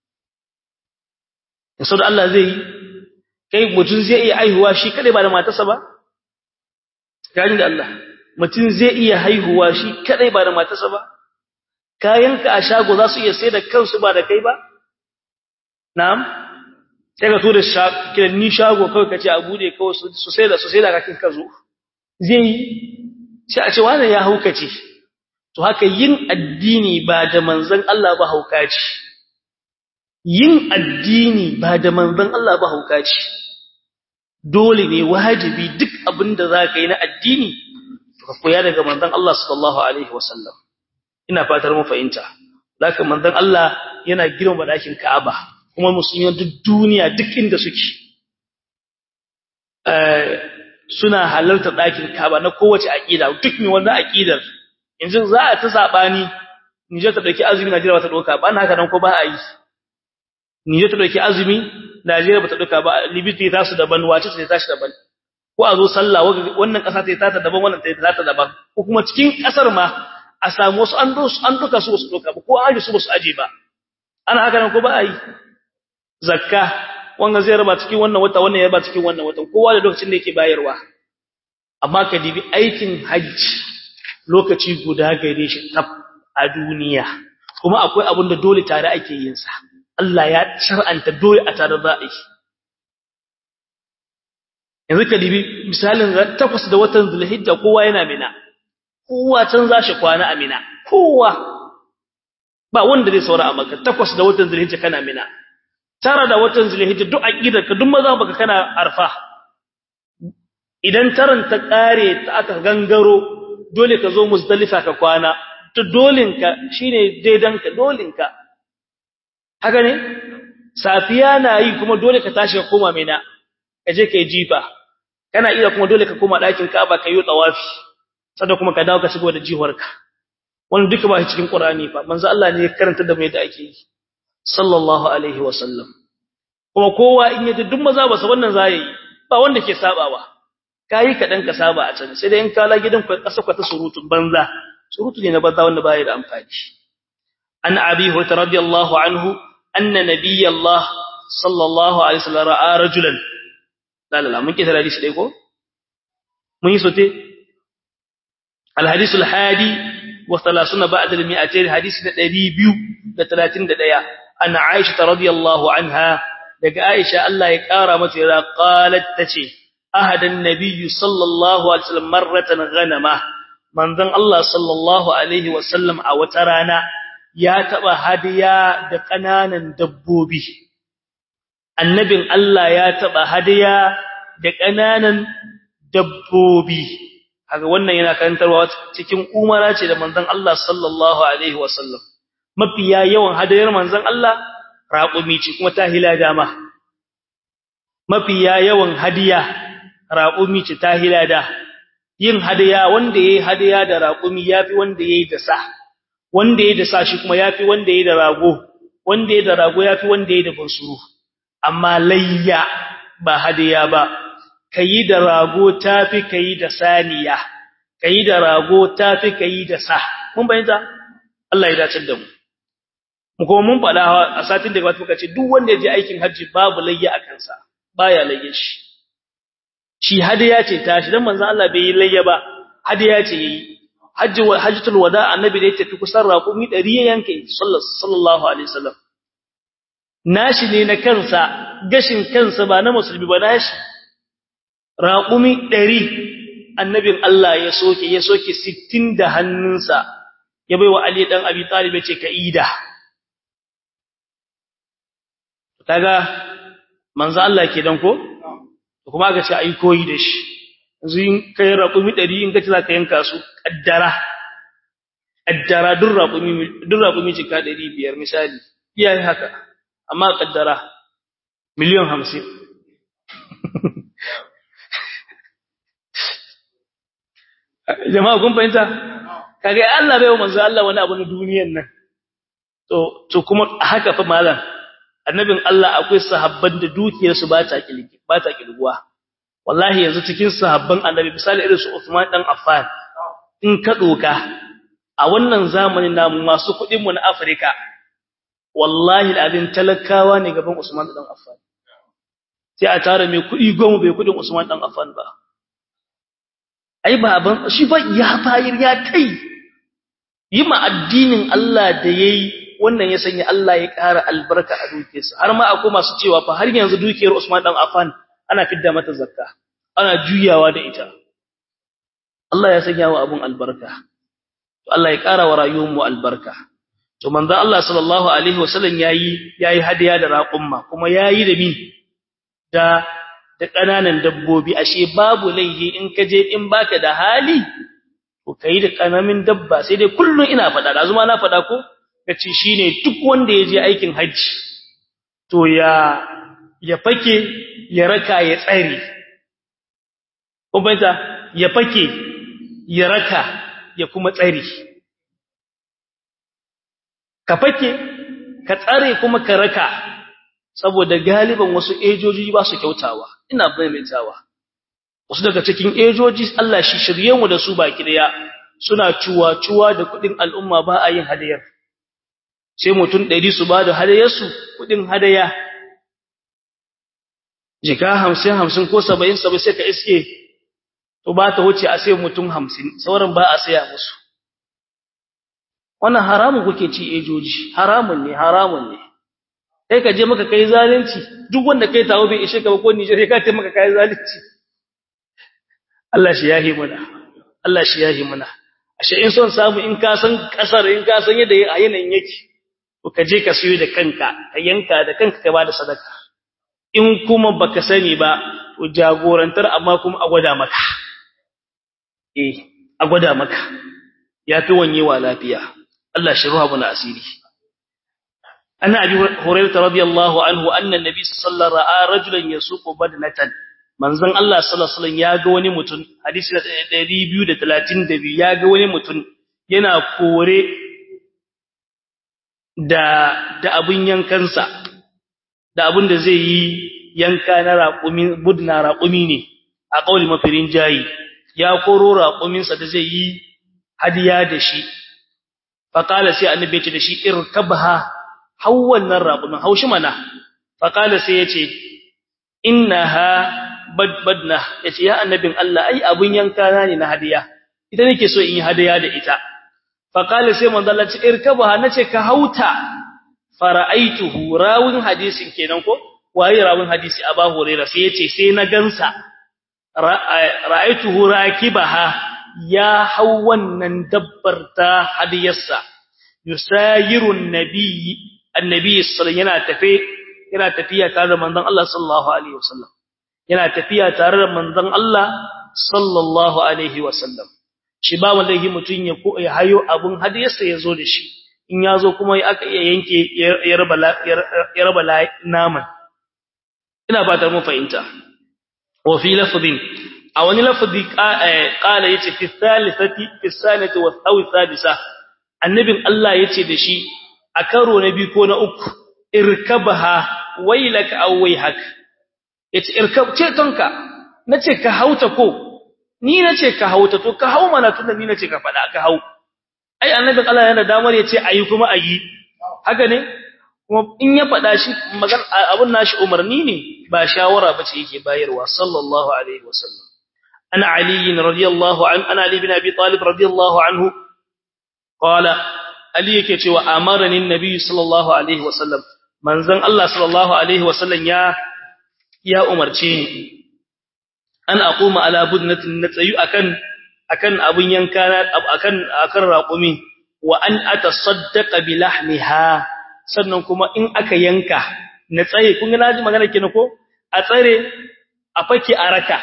in da Allah zai yi kai mutum zai iya haihuwa shi kadai ba da matarsa ba gani da Allah mutum zai iya haihuwa shi kadai ba da matarsa ba kayanka a shago za su iya sai da kansu ba da kai ba na'am sai ka tura kiranni shago kawai kace a bude kawai su sai da su sai da kakin ka zo zai yi sai a ce wannan ya haukace to haka yin addini ba da manzon Allah ba hauka ce yin addini ba da manzon Allah ba hauka ce dole ne wajibi duk abin da zaka yi na addini ka koya daga manzon Allah sallallahu alaihi wasallam ina fatar mu fahimta zaka manzon Allah yana girma dakin Ka'aba kuma musulmi duk duniya duk inda suke eh suna halarta dakin Ka'aba na kowace aqida duk mai wannan aqidar yanzu za a ta sabani Niger ta dauki azumi Najeriya ba ta dauka ba haka nan ko ba a yi Niger ta dauki azumi Najeriya ba ta dauka ba Libya ta su daban wace ta tashi daban ko a zo sallah wannan kasa ta ta daban wannan ta ta daban ko kuma cikin kasar ma a samu wasu an do an duka su su dauka ba ko aje su ba su aje ba ana haka nan ko ba a yi zakka wanga zai raba cikin wannan wata wannan ya raba cikin wannan watan kowa da lokacin da yake bayarwa amma ka dibi aikin hajji lokaci guda gare shi tab a duniya kuma akwai abin da dole tare ake yin sa Allah ya shar'anta dole a tare za a yi yanzu ka dibi misalin takwas da watan zulhijja kowa yana mina kowa can za shi kwana a mina kowa ba wanda zai saura a maka takwas da watan zulhijja kana mina tara da watan zulhijja duk aqidar ka duk maza baka kana arfa idan taran ta kare ta aka gangaro dole ka zo muzdalifa ka kwana to dolinka shine daidanka dolinka haka ne safiya na yi kuma dole ka tashi ka koma mina ka je kai jifa kana iya kuma dole ka koma ɗakin Ka'aba ka yi tawafi sannan kuma ka dawo ka shigo da jiwarka wannan duka ba cikin Qur'ani fa manzo Allah ne ya karanta da mai da ake yi sallallahu alaihi wa sallam kuma kowa in yaji duk maza ba sa wannan zai yi ba wanda ke sabawa kai ka dan ka saba a can sai dai in ka la gidan ku kasa ku ta surutun banza surutu ne na banza wanda baya da amfani an abi hurairah radiyallahu anhu anna nabiyallah sallallahu alaihi wasallam ra'a rajulan la la mun kisa hadisi dai ko mun yi sote al hadith al hadi wa 30 ba'da al 200 hadisi da 231 an aisha radiyallahu anha daga aisha Allah ya kara mata ya qalat tace ahadan nabiyyu sallallahu alaihi wasallam marratan ghanama manzon Allah sallallahu alaihi wasallam a wata rana ya taba hadiya da kananan dabbobi annabin Allah ya taba hadiya da kananan dabbobi kaga wannan yana karantarwa cikin umara ce da manzon Allah sallallahu alaihi wasallam mafiya yawan hadayar manzon Allah raƙumi ce kuma ta hila dama mafiya yawan hadiya raƙumi ce ta hila da yin hadiya wanda yayi hadiya da raƙumi yafi wanda yayi da sa wanda yayi da sa shi kuma yafi wanda yayi da rago wanda yayi da rago yafi wanda yayi da bunsuru amma layya ba hadiya ba kayi da rago tafi kayi da saniya kayi da rago tafi kayi da sa mun bayyana Allah ya dace da mu mu kuma mun faɗa a satin da gaba muka ce duk wanda ya je aikin hajji babu layya a kansa baya layya shi shi hadiya ce tashi dan manzon Allah bai yi layya ba hadiya ce yayi hajji wal hajjatul wada annabi da ya tafi kusan raƙumi 100 ya yanke sallallahu alaihi wasallam nashi ne na kansa gashin kansa ba na musulmi ba nashi raƙumi 100 annabin Allah ya soke ya soke 60 da hannunsa ya baiwa Ali dan Abi Talib ya ce ka ida kaga manzo Allah ke dan ko kuma ga ce ai koyi da shi yanzu in kai raƙumi 100 in kace za ka yanka su kaddara kaddara duk raƙumi duk raƙumi cika 500 misali iyaye haka amma kaddara miliyan 50 jama'a kun fahimta kage Allah bai wa manzo Allah wani abu na duniyar nan to to kuma haka fa malam annabin Allah akwai sahabban da dukiyar su ba ta kilgi ba ta kilguwa wallahi yanzu cikin sahabban annabi misali irin su Uthman dan Affan in ka doka a wannan zamanin namu masu kudin mu na Afirka wallahi alazin talakawa ne gaban Usman dan Affan sai a tare mai kudi goma bai kudin Usman dan Affan ba ai baban shi fa ya fayir ya kai yi ma addinin Allah da yayi wannan ya sanya Allah ya ƙara albarka a dukiyarsa har ma akwai masu cewa fa har yanzu dukiyar Usman dan Affan ana fidda mata zakka ana juyawa da ita Allah ya sanya wa abun albarka to Allah ya ƙara wa rayuwar mu albarka to manzo Allah sallallahu alaihi wasallam yayi yayi hadiya da raqumma kuma yayi da mi da da kananan dabbobi ashe babu laihi in kaje in baka da hali to kai da kanamin dabba sai dai kullun ina fada da zuma na fada ko kace shine duk wanda yaje aikin haji to ya ya fake ya raka ya tsare ubanta ya fake ya raka ya kuma tsare ka fake ka tsare kuma ka raka saboda galiban wasu ejoji ba su kyautawa ina maimaitawa wasu daga cikin ejoji Allah shi shirye mu da su baki daya suna cuwa-cuwa da kudin al'umma ba a yin hadayar sai mutum 100 su ba da hadayar su kudin hadaya jika 50 50 ko 70 70 sai ka iske to ba ta wuce a sai mutum 50 sauran ba a saya musu wannan haramun kuke ci ejoji haramun ne haramun ne kai ka je maka kai zalunci duk wanda kai tawo bai ishe ka ba ko Niger kai ka ce maka kai zalunci Allah shi yahi muna Allah shi yahi muna ashe in son samu in ka san kasar in ka san yadda yanayin yake to ka je ka siyo da kanka ka yanka da kanka ka bada sadaka in kuma baka sani ba to jagorantar amma kuma a gwada maka eh a gwada maka yafi wanyewa lafiya Allah shi ruha muna asiri أنا أبي هريرة رضي الله عنه أن النبي صلى الله عليه وسلم رأى رجلا يسوق بدنة من زن الله صلى الله عليه وسلم ياغا wani mutun hadisi 232 yaga wani mutun yana kore da da abun yankansa da abun da zai yi yanka na raƙumi budna raƙumi ne a kauli mafirin jayi ya koro raƙuminsa da zai yi hadiya da shi faqala sai annabi ya ce da shi irkabha hau wannan raƙumin haushi mana faƙala sai ya ce innaha badbadna ya ce ya annabin Allah ai abun yanka na ne na hadiya ita nake so in yi hadiya da ita faƙala sai manzo Allah ce irkabaha nace ka hauta fara'aituhu rawin hadisin kenan ko waye rawin hadisi Abu Hurairah sai yace sai na gansa ra'aituhu rakibaha ya hau wannan dabbar ta hadiyarsa yusayirun nabiyyi annabi sallallahu yana tafe yana tafiya tare da manzon Allah sallallahu alaihi wasallam yana tafiya tare da manzon Allah sallallahu alaihi wasallam shi ba wallahi mutun ya ko ya hayo abun hadiyarsa yazo da shi in yazo kuma ya aka iya yanke ya raba ya raba naman ina fatar mun fahimta wa fi lafdhin a wani lafzi qala yace fi thalithati fi sanati wa aw thalitha annabin Allah yace da shi a karo na biyu ko na uku irkabaha wailaka aw waihak yace irkab ce tonka nace ka hauta ko ni nace ka hauta to ka hau mana tunda ni nace ka fada ka hau ai annabin Allah yana damar yace ayi kuma ayi haka ne kuma in ya faɗa shi magan abun nashi umarni ne ba shawara bace yake bayarwa sallallahu alaihi wasallam ana ali radiyallahu an ana ali bin abi talib radiyallahu anhu qala ali yake cewa amarani annabi sallallahu alaihi wasallam manzon Allah sallallahu alaihi wasallam ya ya umarce ni an aquma ala budnatin natsayu akan akan abun yanka akan akan raqumi wa an atasaddaqa bi lahmiha sannan kuma in aka yanka na tsaye kun ga naji magana kina ko a tsare a fake a raka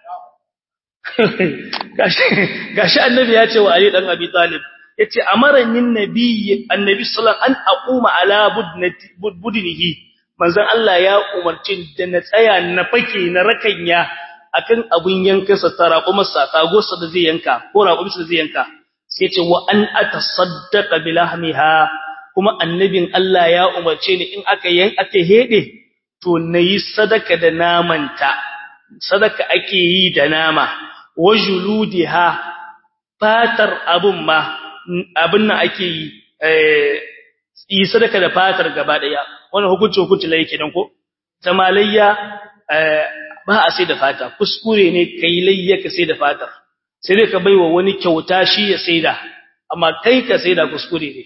gashi gashi annabi ya ce wa ali dan abi talib yace amaranin nabi annabi sallallahu an aquma ala budnati budnihi manzon Allah ya umarci da na tsaya na fake na rakanya akan abun yanka sa tara kuma sa tago sa da zai yanka ko raƙumi sa zai yanka sai ce wa an atasaddaqa bilahmiha kuma annabin Allah ya umarce ni in aka yan aka hede to nayi sadaka da namanta sadaka ake yi da nama wajuludiha fatar abun ma abin nan ake yi eh yi sadaka da fatar gaba daya wannan hukunci hukunci lai kenan ko tamalayya ba a sai da fata kuskure ne kai layya ka sai da fatar sai dai ka baiwa wani kyauta shi ya saida amma kai ka saida kuskure ne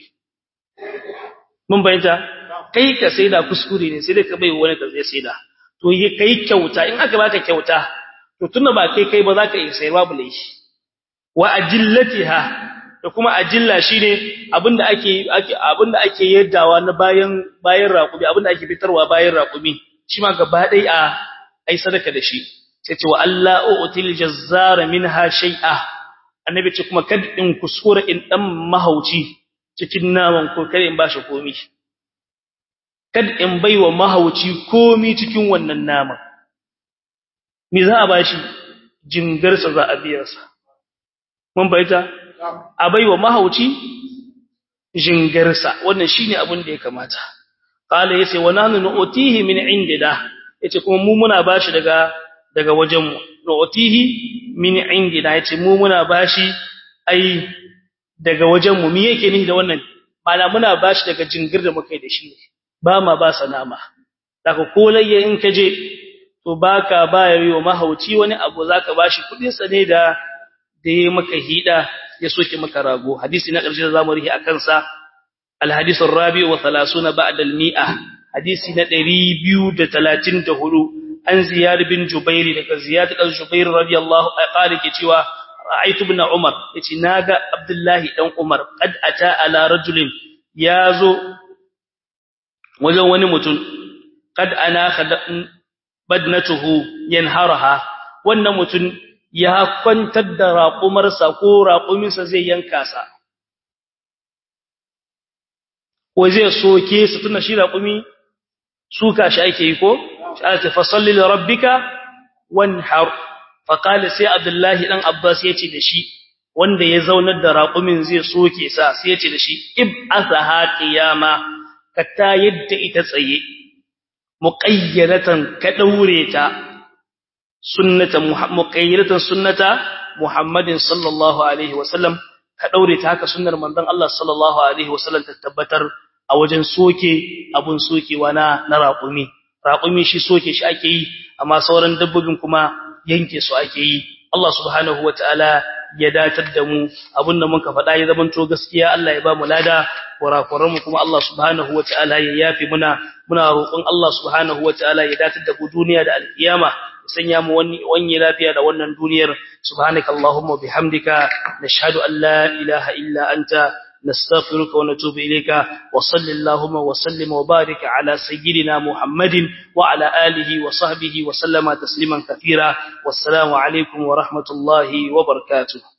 mun bayyana kai ka saida kuskure ne sai dai ka baiwa wani ka zai saida to yi kai kyauta in aka baka kyauta to tunda ba kai kai ba za ka iya sayarwa bule shi wa ajillatiha da kuma ajilla shine abinda ake ake abinda ake yaddawa na bayan bayan raƙumi abinda ake fitarwa bayan raƙumi shi ma gaba dai a ai sadaka da shi sai ce wa Allah util jazzara minha shay'a annabi ce kuma kad in kuskura in dan mahauci cikin naman ko kare in bashi komi kad in baiwa mahauci komi cikin wannan naman me za a bashi jingarsa za a biya sa mun bayyana a baiwa mahauci jingarsa wannan shine abin da ya kamata qala yace wa nahnu nu'tihi min indina yace kuma mu muna bashi daga daga wajenmu nu'tihi min indina yace mu muna bashi ai daga wajenmu me yake nihi da wannan mana muna bashi daga jingir da muka yi da shi ba ma ba sanama daga kolayya in kaje to baka bayar wa mahauci wani abu zaka bashi kudin sa ne da da yayi maka hida ya soke maka rago hadisi na karshe da zamu rihi akan sa al hadith ar-rabi wa 30 ba'da al-mi'ah hadisi na 234 an ziyar bin jubairi daga ziyad dan jubair radiyallahu anhu ke cewa ra'aytu ibn umar yace naga abdullahi dan umar qad ata ala rajulin yazo wajen wani mutum qad ana badnatuhu yanharaha wannan mutum ya kwantar da raƙumarsa ko raƙuminsa zai yanka sa ko zai soke su tuna shi raƙumi suka shi ake yi ko shi fa salli li rabbika wanhar fa qala sai abdullahi dan abbas yace da shi wanda ya zaunar da raqumin zai soke sa sai yace da shi ib'athaha qiyama kata yadda ita tsaye muqayyadatan ka daure ta sunnata muqayyadatan sunnata muhammadin sallallahu alaihi wasallam ka daure ta haka sunnar manzon Allah sallallahu alaihi wasallam ta tabbatar a wajen soke abun sokewa na na raƙumi raƙumi shi soke shi ake yi amma sauran dabbobin kuma yanke su ake yi Allah subhanahu wataala ya datar da mu abinda muka faɗa ya zamanto gaskiya Allah ya ba mu lada kurakuran mu kuma Allah subhanahu wataala ya yafi muna muna roƙon Allah subhanahu wataala ya datar da mu duniya da alkiyama sanya mu wani wani lafiya da wannan duniyar subhanakallahumma bihamdika nashhadu an la ilaha illa anta نستغفرك ونتوب إليك وصل اللهم وسلم وبارك على سيدنا محمد وعلى آله وصحبه وسلم تسليما كثيرا والسلام عليكم ورحمة الله وبركاته